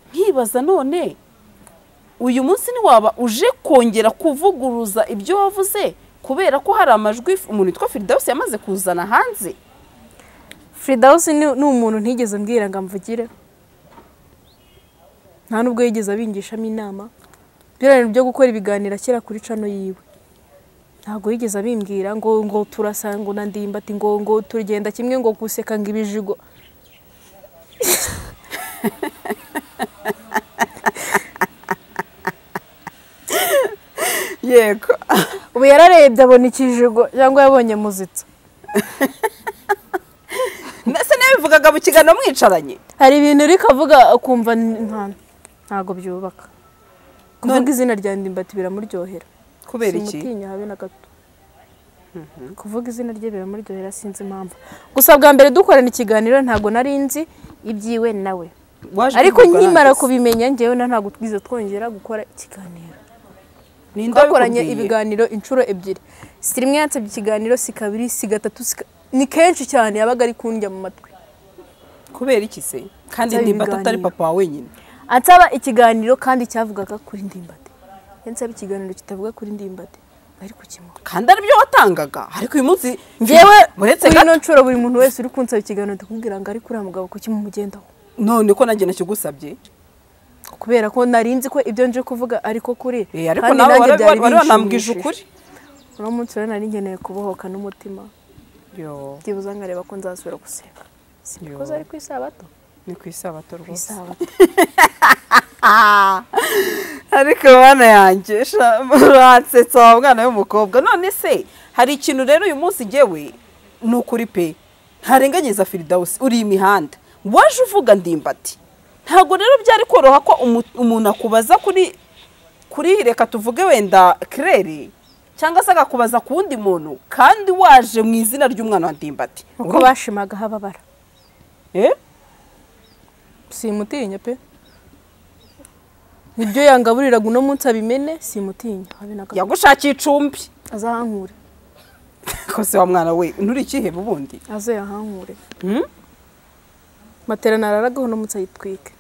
Speaker 2: nkibaza none uyu munsi ntiwaba uje kongera kuvuguruza ibyo wavuze kubera ko hari amajwi umuntu witwa firidawusi yamaze kuzana hanze
Speaker 4: firidawusi ni ni umuntu ntigeze mbwira ngo amvugire nta n'ubwo yigeze abingishamo inama byararira byo gukora ibiganiro akira kuri cano yiwe ntabwo yigeze abimbwira ngo ngo turasa ngo na ndimbati ngo ngo tugenda kimwe ngo guseka ngo ibijigo
Speaker 2: yego
Speaker 4: ubu yararebye abona ikijigo cyangwa yabonye muzitsa
Speaker 2: ndetse n'abivugaga mu kiganiro mwicaranye
Speaker 4: hari ibintu uri kavuga akumva ni- nta- ntabwo byubaka kuvuga izina rya ndimbati biramuryohera
Speaker 2: kubera iki
Speaker 4: simutinya habe na gato kuvuga izina rye biramuryohera sinzi impamvu gusa bwa mbere dukorana ikiganiro ntabwo nari nzi ibyiwe nawe
Speaker 2: Waje
Speaker 4: ariko
Speaker 2: kubivuga
Speaker 4: nkimara
Speaker 2: nanjye.
Speaker 4: kubimenya ngewe na ntabwo twize twongera gukora ikiganiro
Speaker 2: Ninde
Speaker 4: twakoranye
Speaker 2: wabikubwiye?
Speaker 4: ibiganiro inshuro ebyiri si rimwe yansabye ikiganiro si kabiri si gatatu si ka- ni kenshi cyane yabaga ari kundya mu matwi
Speaker 2: kubera iki se kandi
Speaker 4: Nsaba
Speaker 2: ndimbati atari
Speaker 4: ibiganiro.
Speaker 2: papa wawe wenyine
Speaker 4: ansaba ikiganiro kandi cyavugaga kuri ndimbati yansaba ikiganiro kitavuga kuri ndimbati bari kukimuha
Speaker 2: kandi aribyo watangaga ariko uyu munsi
Speaker 4: ngewe
Speaker 2: uretse
Speaker 4: kuri
Speaker 2: gato
Speaker 4: ino nshuro buri muntu wese uri kunsaba ikiganiro ndakubwira ngo ariko uriya mugabo kuki mumugendaho
Speaker 2: none ko nanjye nakigusabye
Speaker 4: kubera ko nari nzi ko ibyo nje kuvuga ariko kuri
Speaker 2: Eh, ariko nawe wari wari wanambwije ukuri
Speaker 4: uno munsi rero nari ngeneye kubohoka n'umutima
Speaker 2: Yo,
Speaker 4: byibuze nkareba ko nzasubira guseka sikuze ari ku isabato
Speaker 2: ni ku isabato
Speaker 4: ku
Speaker 2: rwose
Speaker 4: isabato
Speaker 2: ariko bana yanjye sha- muransetsa wa mwana w'umukobwa none se hari ikintu rero uyu munsi ngewe ni ukuri pe ntarenganyiza firidawusi uri imihanda waje uvuga ndimbati ntabwo rero byari koroha ko umu- umuntu akubaza kuri kuri reka tuvuge wenda kirere cyangwa se agakubaza ku wundi muntu kandi waje mu izina ry'umwana wa ndimbati
Speaker 4: uko bashimaga hababara
Speaker 2: Eh?
Speaker 4: simutinya pe nibyo yangaburiraga uno munsi abimene simutinya habe na gato
Speaker 2: yagushakiye icumbi
Speaker 4: azahankure
Speaker 2: kose wa mwana we nturi ikihe ubundi
Speaker 4: aze yahankure
Speaker 2: Hmm?
Speaker 4: matera nararagaho uno munsi ayitwike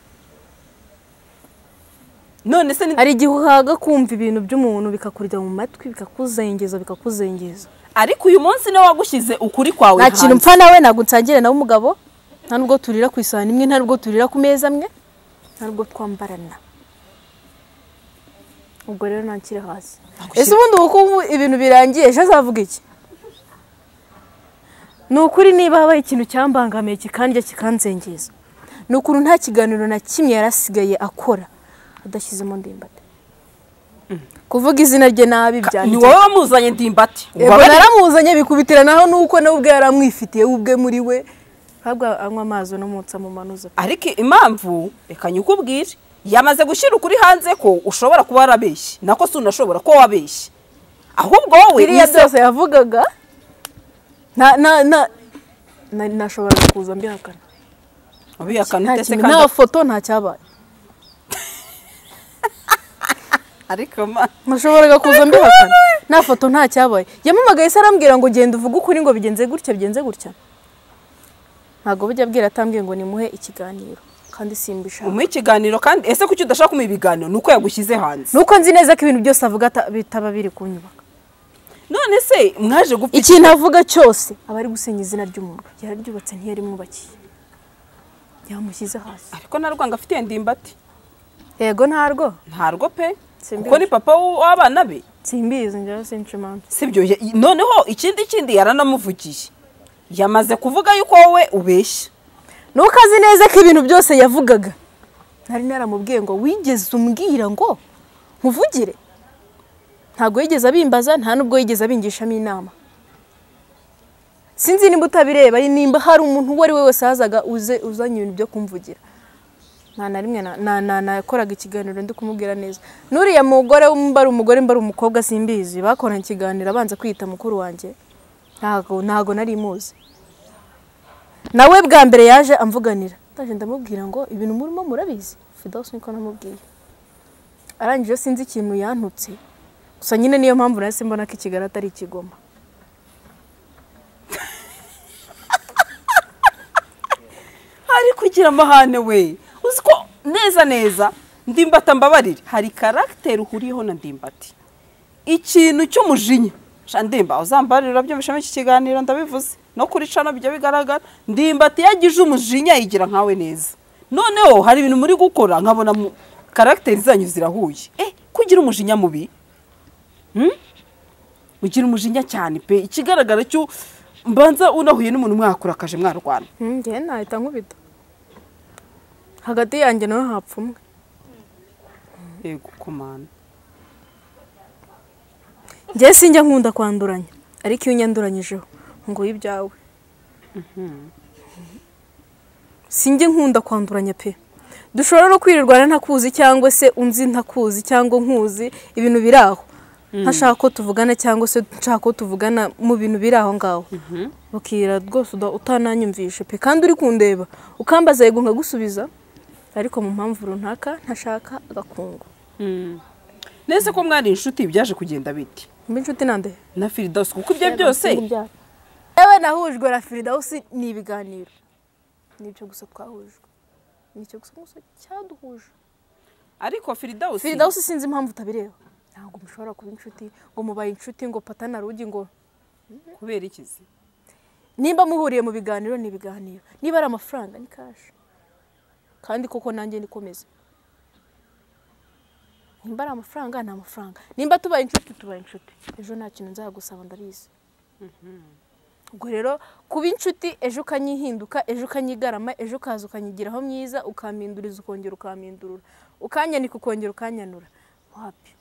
Speaker 2: none se ni
Speaker 4: hari igihe uhaga kumva ibintu by'umuntu bikakurya mu matwi bikakuzengeza bikakuzengeza
Speaker 2: ariko uyu munsi niwe wagushyize ukuri kwawe
Speaker 4: nta kintu
Speaker 2: hanze.
Speaker 4: mpfa nawe ntabwo nsangira nawe umugabo nta nubwo turira ku isahani imwe nta nubwo turira ku meza amwe nta nubwo twambarana ubwo rero ntakiri hasi ese ubundi ubu ko ubu ibintu birangiye ejo azavuga iki ni ukuri niba habaye ikintu cyambangamiye kikandya kikanzengeza ni ukuntu nta kiganiro na kimwe yarasigaye akora adashyizemo ndimbati kuvuga izina rye nabi
Speaker 2: Ka-
Speaker 4: byanjye
Speaker 2: ni wowe wamuzanye ndimbati
Speaker 4: Yego naramuzanye bikubitiranaho nuko nawe ubwe yaramwifitiye we ubwe muri we ntabwo anywa amazi no munsi amumanuza
Speaker 2: ariko impamvu reka nyikubwire yamaze gushyira ukuri hanze ko ushobora kuba warabeshye nako si unashobora ko wabeshye ahubwo wowe
Speaker 4: biriya
Speaker 2: nize-
Speaker 4: byose yavugaga nta- na- na- na- nashoboraga kuza mbihakana
Speaker 2: ubihakana
Speaker 4: nta
Speaker 2: ute se
Speaker 4: kintu
Speaker 2: kandi
Speaker 4: nta foto nta cyabaye
Speaker 2: ariko ma
Speaker 4: nashoboraga kuza mbihakana nta foto nta cyabaye yamamagaye se arambwira ngo genda uvuge ukuri ngo bigenze gutya bigenze gutya ntabwo bujya abwira atambwiye ngo nimuhe ikiganiro kandi simbishaka
Speaker 2: umuha ikiganiro kandi ese kuki udashaka kumuha ibiganiro ni uko yagushyize hanze
Speaker 4: nuko nzi neza ko ibintu byose avuga ata- bitaba biri kunyubaka
Speaker 2: none se mwaje gupfa
Speaker 4: ikintu avuga cyose aba ari gusenya izina ry'umuntu yararyubatse ntiyari mwubakiye yamushyize hasi
Speaker 2: ariko nta rwanga afitiye ndimbati
Speaker 4: yego ntarwo
Speaker 2: ntarwo pe
Speaker 4: Simbizi.
Speaker 2: kuko ni papa w- w'abana be
Speaker 4: simbizi njyewe sinca imanza
Speaker 2: sibyo ya- i- noneho ikindi kindi yaranamuvugiye yamaze kuvuga yuko wowe ubeshya
Speaker 4: nuko azi neza ko ibintu byose yavugaga nari naramubwiye ngo wigeze umbwira ngo nkuvugire ntabwo yigeze abimbaza nta nubwo yigeze abingishamo inama sinzi nimba utabireba nimba hari umuntu uwo ari we wese wazaga uze uzanye ibintu byo kumvugira nta na rimwe na- na- na- nakoraga ikiganiro ndi kumubwira neza n'uriya mugore mba ari umugore mba ari umukobwa simbizi bakoranye ikiganiro abanza kwita mukuru wanjye ntago ntago nari muzi nawe bwa mbere yaje amvuganira ndaje ndamubwira ngo ibintu murimo murabizi fidos niko namubwiye arangije sinzi ikintu yantutse gusa nyine niyo mpamvu nahise mbona ko ikigali atari ikigoma
Speaker 2: ari kugira amahane we uzi ko neza neza ndimbata mbabarire hari karagiteri uhuriyeho na ndimbati ikintu cy'umujinya sha ndimba uzambarira urabyumvishamo iki kiganiro ndabivuze no kuri cano bijya bigaragara ndimbati iyo agize umujinya yigira nkawe neza noneho hari ibintu muri gukora nkabona mu- karagiteri zanyu zirahuye eh kugira umujinya mubi Hmm? ugira umujinya cyane pe ikigaragara cyo mbanza unahuye n'umuntu mwakurakaje mwarwana
Speaker 4: njyewe nahita nkubita hagati yanjye nawe hapfumwe
Speaker 2: yego komanda
Speaker 4: njyewe sinjya nkunda kwanduranya ariko iyo unyanduranyijeho ngo uyu ibyawe sinjye nkunda kwanduranya pe dushobora no kwirirwana ntakuzi cyangwa se unzi ntakuzi cyangwa nkuzi ibintu biri aho ntashaka ko tuvugana cyangwa se nshaka ko tuvugana mu bintu biri aho ngaho bakira rwose uda- utananyumvishe pe kandi uri kundeba ukambaza yego nkagusubiza ariko mu mpamvu runaka ntashaka agakungu
Speaker 2: nese ko mwari inshuti byaje kugenda biti
Speaker 4: mbe inshuti nande
Speaker 2: na firidasi kuko ibyo byose
Speaker 4: yewe nahujwe na firidawusi ni ibiganiro nibyo gusa twahujwe nicyo gusa gusa cyaduhuje
Speaker 2: ariko firidausi
Speaker 4: firidawusi sinzi impamvu utabireba ntabwo mushobora kuba inshuti ngo mubaye inshuti ngo patana rugi ngo
Speaker 2: kubera iki se
Speaker 4: nimba muhuriye mu biganiro ni ibiganiro niba ari amafaranga ni kashi kandi koko nanjye nikomeza nimba ari amafaranga ni amafaranga nimba tubaye inshuti tubaye inshuti ejo nta kintu nzagusaba ndabizi ubwo rero kuba inshuti ejo ukanyihinduka ejo ukanyigarama ejo ukaza ukanyigiraho myiza ukampinduriza ukongera ukampindurura ukanyanika ukongera ukanyanura wapi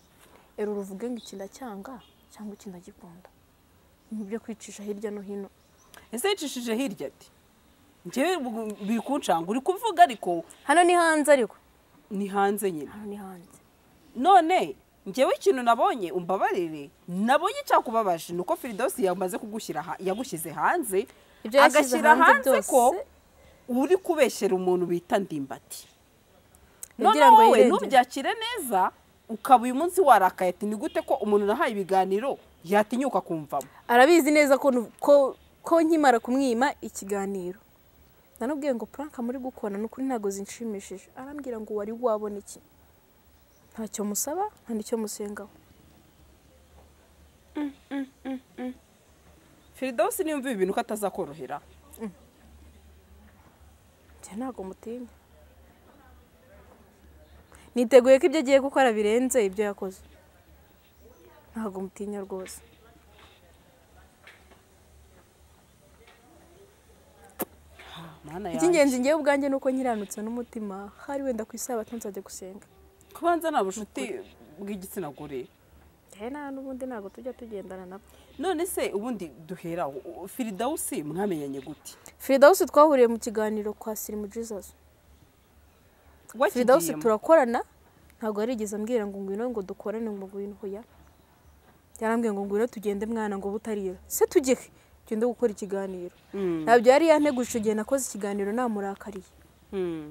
Speaker 4: ero uruvuge ngo iki ndacyanga cyangwa iki ndagikunda ni ibyo kwicisha hirya no hino
Speaker 2: ese yicishije hirya ati njyewe ubu biri kuncanga uri kuvuga ariko
Speaker 4: hano ni hanze ariko
Speaker 2: ni hanze nyine
Speaker 4: hano ni hanze
Speaker 2: none njyewe ikintu nabonye umbabarire nabonye cyakubabaje ni uko firidausi yamaze kugushyira ha- yagushyize hanze
Speaker 4: Ibyo yashyize
Speaker 2: agashyira hanze
Speaker 4: hanze byose-
Speaker 2: ko uri kubeshyera umuntu bita ndimbati
Speaker 4: Yagira
Speaker 2: noneho
Speaker 4: ngo
Speaker 2: wowe
Speaker 4: yirengere.
Speaker 2: ntubyakire neza ukaba uyu munsi warakaye ati ni gute ko umuntu nahaye ibiganiro yatinyuka kumvamo
Speaker 4: arabizi neza ko nu- ko ko nkimara kumwima ikiganiro nanubwiye ngo puranka muri gukora ni ukuri ntabwo zinshimishije arambwira ngo wari wabona iki ntacyo musaba nta n'icyo musengaho
Speaker 2: firidausi niyumva ibi bintu ko atazakorohera
Speaker 4: njye ntabwo mutinya niteguye ko ibyo agiye gukora birenze ibyo yakoze ntabwo mutinya rwose
Speaker 2: mana yanjye
Speaker 4: icy'ingenzi ngewe ubwanjye ni uko nkiranutse n'umutima hari wenda ku isabato nzajya gusenga
Speaker 2: kubanza nta bushuti bw'igitsina gore
Speaker 4: njyewe nta n'ubundi ntabwo tujya tugendana nabo
Speaker 2: none se ubundi duheraho firidausi mwamenyanye gute
Speaker 4: firidawusi twahuriye mu kiganiro kwa sirimu jesus firidawusi
Speaker 2: wakigiyemo
Speaker 4: turakorana ntabwo yarigeze ambwira ngo ngwino ngo dukorane ngo ngwino hoya yarambwiye ngo ngwino tugende mwana ngo butarira se tujye he tugende gukora ikiganiro ntabyo yari yanteguje igihe nakoze ikiganiro namurakariye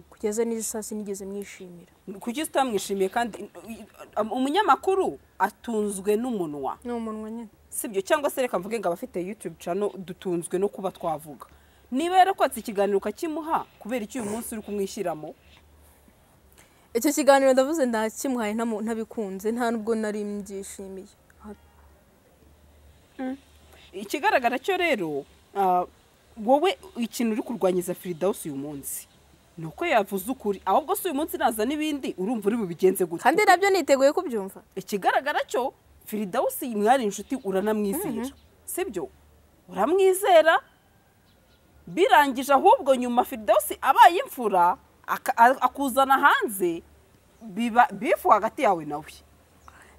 Speaker 4: kugeza n'izi saa sinigeze mwishimira
Speaker 2: kuki utamwishimiye kandi umunyamakuru atunzwe n'umunwa
Speaker 4: ni umunwa nyine
Speaker 2: sibyo cyangwa se reka mvuge ngo abafite yutube cano dutunzwe no kuba twavuga niba yarakotse ikiganiro ukakimuha kubera iki uyu munsi uri kumwishyiramo
Speaker 4: icyo kiganiro ndavuze ndakimuhaye ntamu- ntabikunze nta nubwo nari mbyishimiye
Speaker 2: ikigaragara cyo rero ah, wowe ikintu uri kurwanyiza firidawusi uyu munsi ni uko yavuze ukuri ahubwo se uyu munsi naza n'ibindi urumva uri bubigenze gutya
Speaker 4: kandi nabyo niteguye kubyumva
Speaker 2: ikigaragara cyo firidawusi mwari inshuti uranamwizera sibyo uramwizera birangije ahubwo nyuma firidawusi abaye imfura aka- a- akuzana hanze biba bifu hagati yawe nawe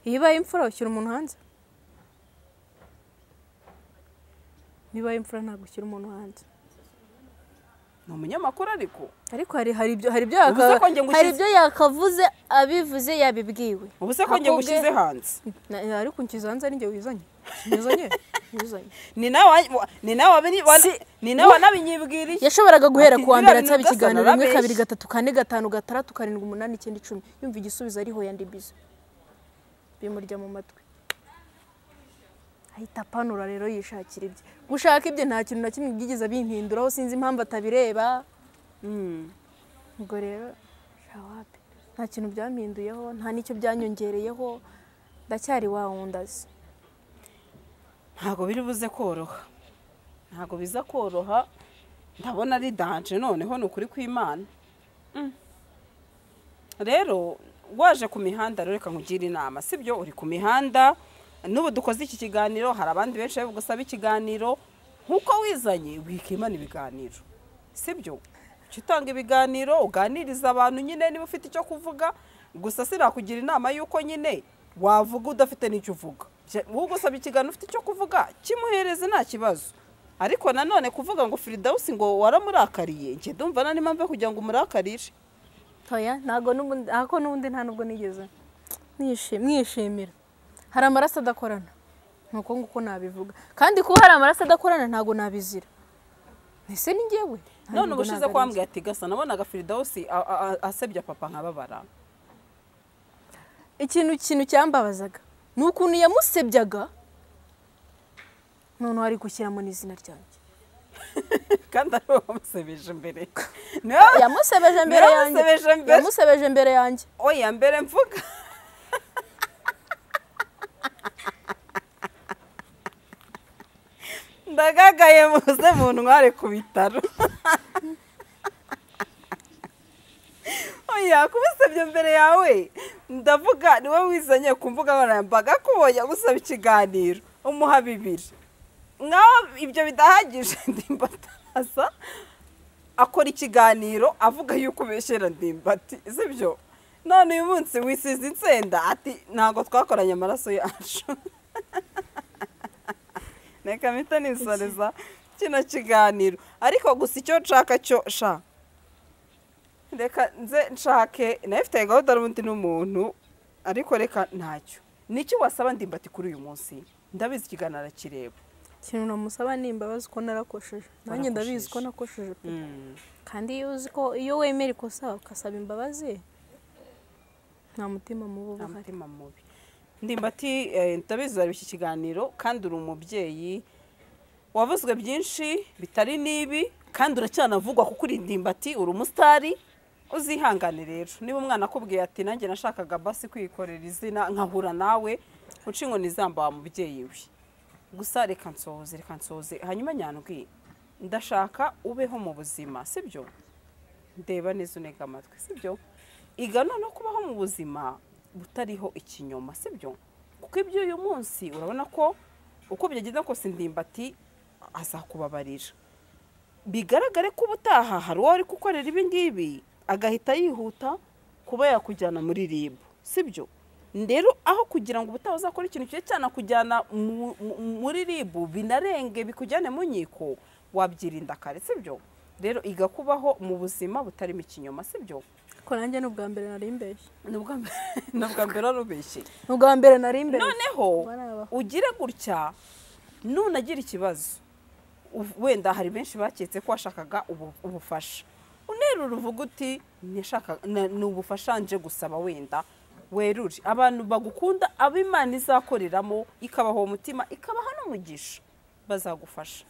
Speaker 4: iyo ibaye imfura ushyira umuntu hanze niba imfura ntabwo ushyira umuntu wanjye
Speaker 2: ni umunyamakuru ariko
Speaker 4: ariko hari hari ibyo hari ibyo
Speaker 2: Uvuze
Speaker 4: yaka-
Speaker 2: ko njye ngushyize-
Speaker 4: hari ibyo yakavuze abivuze yabibwiwe
Speaker 2: ubu se ko njye
Speaker 4: Akubwe-
Speaker 2: ngushyize hanze
Speaker 4: Na- ariko nshyize hanze ari njye wizanye wizanye wizanye
Speaker 2: ni nawe wa- ni nawe wabini- wa- ni nawe wanabinyibwiriye
Speaker 4: yashoboraga guhera ku wa
Speaker 2: Akibwira
Speaker 4: mbere ataba
Speaker 2: bintu byose
Speaker 4: ikiganiro rimwe
Speaker 2: anarabeshya.
Speaker 4: kabiri gatatu kane gatanu gatandatu karindwi umunani icyenda icumi yumva igisubizo ariho yandi bizo bimurya mu matwi ahita apanura rero yishakira ibye gushaka ibye nta kintu na kimwe byigeze bimpinduraho sinzi impamvu atabireba
Speaker 2: Mm.
Speaker 4: ubwo rero shawapi nta kintu byampinduyeho nta n'icyo byanyongereyeho ndacyari wa wundi azi
Speaker 2: ntabwo biri buze koroha ntabwo biza koroha ndabona ari danje noneho ni ukuri kw'imana Mm. rero waje ku mihanda rero reka nkugire inama sibyo uri ku mihanda n'ubu dukoze iki kiganiro hari abandi benshi bari bugusaba ikiganiro nk'uko wizanye wikimana ibiganiro sibyo jya utanga ibiganiro uganiriza abantu nyine niba ufite icyo kuvuga gusa sinakugira inama y'uko nyine wavuga udafite n'icyo uvuga Jya- ugusaba ikiganiro ufite icyo kuvuga kimuhereze nta kibazo ariko nanone kuvuga ngo firidawusi ngo waramurakariye njye ndumva nta n'impamvu yo kugira ngo umurakarire
Speaker 4: Oya ntabwo n'ubundi ako n'ubundi nta nubwo nigeze Nishi- mwishimira hari amaraso adakorana ni uko nguko nabivuga kandi kuba hari amaraso adakorana ntabwo nabizira ese ni njyewe Nta
Speaker 2: none
Speaker 4: nubwo
Speaker 2: ubushize
Speaker 4: ntabwo ari njye.
Speaker 2: kwambwira ati gasa nabonaga firidawusi a- a- a- asebya papa nkababara
Speaker 4: ikintu ikintu cyambabazaga ni ukuntu yamusebyaga noneho ari gushyiramo n'izina ryanjye
Speaker 2: kandi ari wowe wamusebeje imbere niwe
Speaker 4: yamusebeje mbere yanjye
Speaker 2: Yaramusebeje mbere.
Speaker 4: yamusebeje mbere yanjye
Speaker 2: oya mbere mvuga ndagagaye muze mu ntware ku bitaro oya kubisabye mbere yawe ndavuga niwe wizanye ku mbuga nkoranyambaga ko ubonye agusaba ikiganiro umuha bibiri naho ibyo bidahagije ndimbataza akora ikiganiro avuga yuko ubeshyera ndimbati sibyo none uyu munsi wisize insenda ati ntabwo twakoranye amaraso yacu reka mpita nisoriza kino kiganiro ariko gusa icyo nshaka cyo sha reka nze nshake nayo ifite gahunda n'ubundi n'umuntu ariko reka ntacyo niki wasaba ndimbati kuri uyu munsi ndabizi ikiganiro arakireba
Speaker 4: ikintu namusaba ni imbabazi ko narakosheje nanjye ndabizi ko nakosheje pe kandi iyo uzi ko iyo wemera ikosa ugasaba imbabazi nta mutima mubi uba
Speaker 2: nta
Speaker 4: uhari
Speaker 2: mutima mubi ndimbati eh, ndabizi uzareba iki kiganiro kandi uri umubyeyi wavuzwe byinshi bitari n'ibi kandi uracyanavugwa kuko uri ndimbati uri umusitari uzihangane rero niba umwana akubwiye ati nanjye nashakaga basi kwikorera izina nkahura nawe uca inkoni zamba wa mubyeyi we gusa reka nsohoze reka nsohoze hanyuma nyandwi ndashaka ubeho mu buzima sibyo ndeba neza unega amatwi sibyo iga noneho kubaho mu buzima butariho ikinyoma sibyo kuko ibyo uyu munsi urabona ko uko byagenda kose ndimbati azakubabarira bigaragare ko ubutaha hari uwo ari gukorera ibi ngibi agahita yihuta kuba yakujyana muri rib sibyo rero aho kugira ngo ubutaha uzakore ikintu kibe cyanakujyana mu- mu- muri rib binarenge bikujyane mu nkiko wabyirinda kare sibyo rero iga kubaho mu buzima butarimo ikinyoma sibyo
Speaker 4: ko nanjye ni ubwa mbere nari mbeshye
Speaker 2: ni ubwa mbere ni ubwa mbere wari ubeshye
Speaker 4: ni ubwa mbere nari mbeshye
Speaker 2: noneho
Speaker 4: Baraba.
Speaker 2: ugire gutya nunagira ikibazo uv- wenda hari benshi baketse ko washakaga ubu- ubufasha unerura uvuga uti "Nashaka- na- ni ubufasha nje gusaba wenda werure abantu bagukunda abo imana izakoreramo ikabaha uwo mutima ikabaha n'umugisha bazagufasha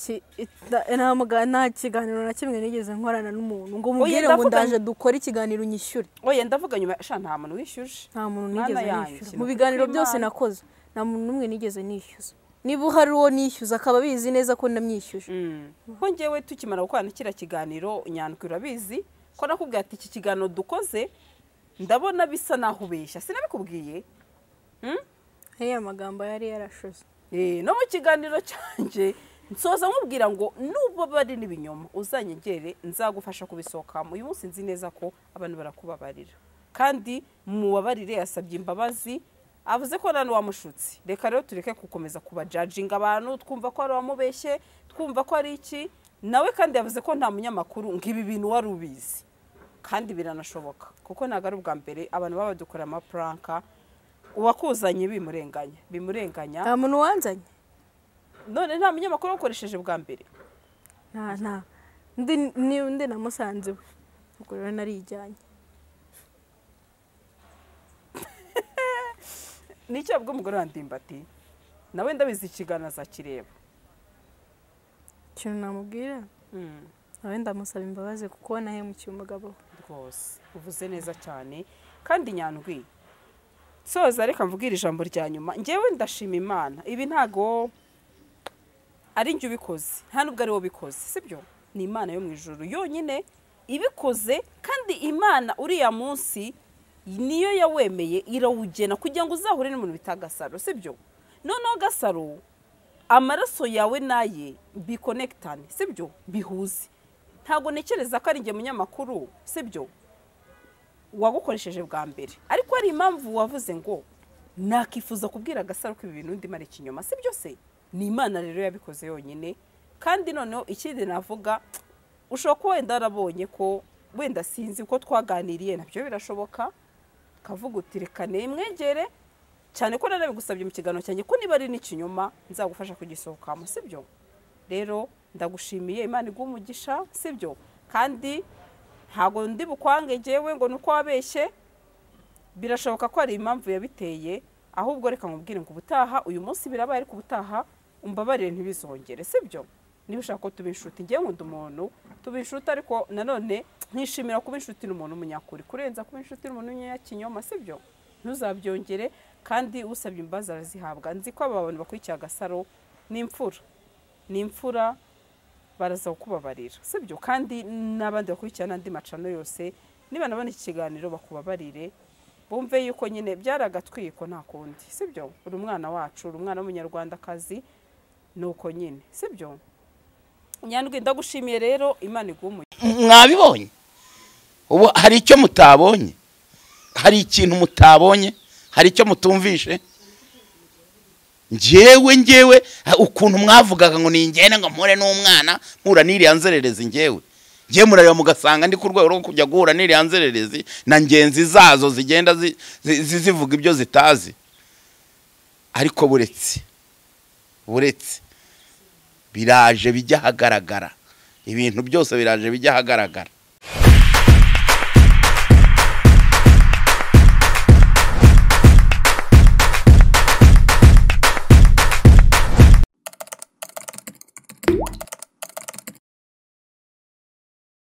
Speaker 4: Iki- ita- nta muga- nta kiganiro na kimwe nigeze nkorana n'umuntu ngo umubwire ngo
Speaker 2: ndavuga-
Speaker 4: ndaje dukore ikiganiro unyishyure
Speaker 2: oya ndavuga nyuma sha nta muntu wishyuje
Speaker 4: nta muntu
Speaker 2: Mwana
Speaker 4: nigeze
Speaker 2: yanjye,
Speaker 4: nishyura mu
Speaker 2: nukuri
Speaker 4: biganiro byose
Speaker 2: kw'Imana.
Speaker 4: nakoze nta muntu n'umwe nigeze nishyuza niba uhari uwo nishyuza akaba abizi neza ko namwishyuje
Speaker 2: ko ngewe tukimara gukorana kiriya kiganiro nyandwi urabizi ko nakubwiye ati iki kiganiro dukoze ndabona bisa naho ubeshya sinabikubwiye Mm?
Speaker 4: ariya magambo yari yarashoze
Speaker 2: Eh, no mu kiganiro cyanjye nsoza nkubwira ngo nubwo bari n'ibinyoma uzanyegere nzagufasha kubisohokamo uyu munsi nzi neza ko abantu barakubabarira kandi mubabarire yasabye imbabazi avuze ko nani wamushutse reka rero tureke gukomeza kubajajinga abantu twumva ko hari uwamubeshye twumva ko ari iki nawe kandi yavuze ko nta munyamakuru nk'ibi bintu wari ubizi kandi biranashoboka kuko ntabwo ari ubwa mbere abantu baba badukorera amapuranka uwakuzanye bimurenganya bimurenganya
Speaker 4: nta muntu wanzanye
Speaker 2: none nta munyamakuru wakoresheje bwa mbere
Speaker 4: nta nta undi ni undi namusanze we ubwo rero narijyanye
Speaker 2: nicyo yabwiye umugore wa ndimbati nawe ndabizi ikiganiro azakireba
Speaker 4: ikintu namubwira nawe ndamusaba imbabazi kuko nahemukiye umugabo we
Speaker 2: rwose uvuze neza cyane kandi nyandwi soza reka mvugire ijambo rya nyuma ngewe ndashima imana ibi ntago ari njye ubikoze nta nubwo ari wowe ubikoze sibyo ni imana yo mu ijoro yonyine ibikoze kandi imana uriya munsi niyo yawemeye irawugena kugira ngo uzahure n'umuntu bita gasaro sibyo noneho gasaro amaraso yawe n'aye bikonekitane sibyo bihuze ntabwo ntekereza ko ari njye munyamakuru sibyo wagukoresheje bwa mbere ariko hari impamvu wavuze ngo nakifuza kubwira agasaro ko ibi bintu ndimo ari ikinyoma si byo se ni imana rero yabikoze yonyine kandi noneho ikindi navuga ushobora kuba wenda warabonye ko wenda sinzi ko twaganiriye nabyo birashoboka ukavuga uti reka nemwegere cyane ko narabigusabye mu kiganiro cyanjye ko niba ari n'ikinyoma nzagufasha kugisohokamo si byo rero ndagushimiye imana iguha umugisha si byo kandi ntabwo ndi bukwange ngewe ngo ni uko wabeshye birashoboka ko hari impamvu yabiteye ahubwo reka nkubwire ngo ubutaha uyu munsi birabaye ariko ubutaha umbabarire ntibizongere si byo niba ushaka ko tuba inshuti ngewe nkunda umuntu tuba inshuti ariko nanone nkishimira kuba inshuti n'umuntu w'umunyakuri kurenza kuba inshuti n'umuntu w'umunyakinyoma si byo ntuzabyongere kandi usabye imbabazi arazihabwa nzi ko aba bantu bakurikiye agasaro ni imfura ni imfura baraza kukubabarira si byo kandi n'abandi bakurikirana andi macano yose niba nabona iki kiganiro bakubabarire bumve yuko nyine byari agatwiko nta kundi si byo uri umwana wacu uri umwana w'umunyarwandakazi ni uko nyine si byo nyandwi ndagushimiye rero imana iguha umugisha
Speaker 1: mwabibonye ubu hari icyo mutabonye hari ikintu mutabonye hari icyo mutumvishe njyewe njyewe ha- ukuntu mwavugaga ngo ningende ngo mpure n'umwana mpura n'iriya nzererezi njyewe njyewe murareba mugasanga ndi ku rwego rwo kujya guhura n'iriya nzererezi na ngenzi zazo zigenda zi- zi- zi- zivuga ibyo zitazi ariko buretse buretse biraje bijya ahagaragara ibintu byose biraje bijya ahagaragara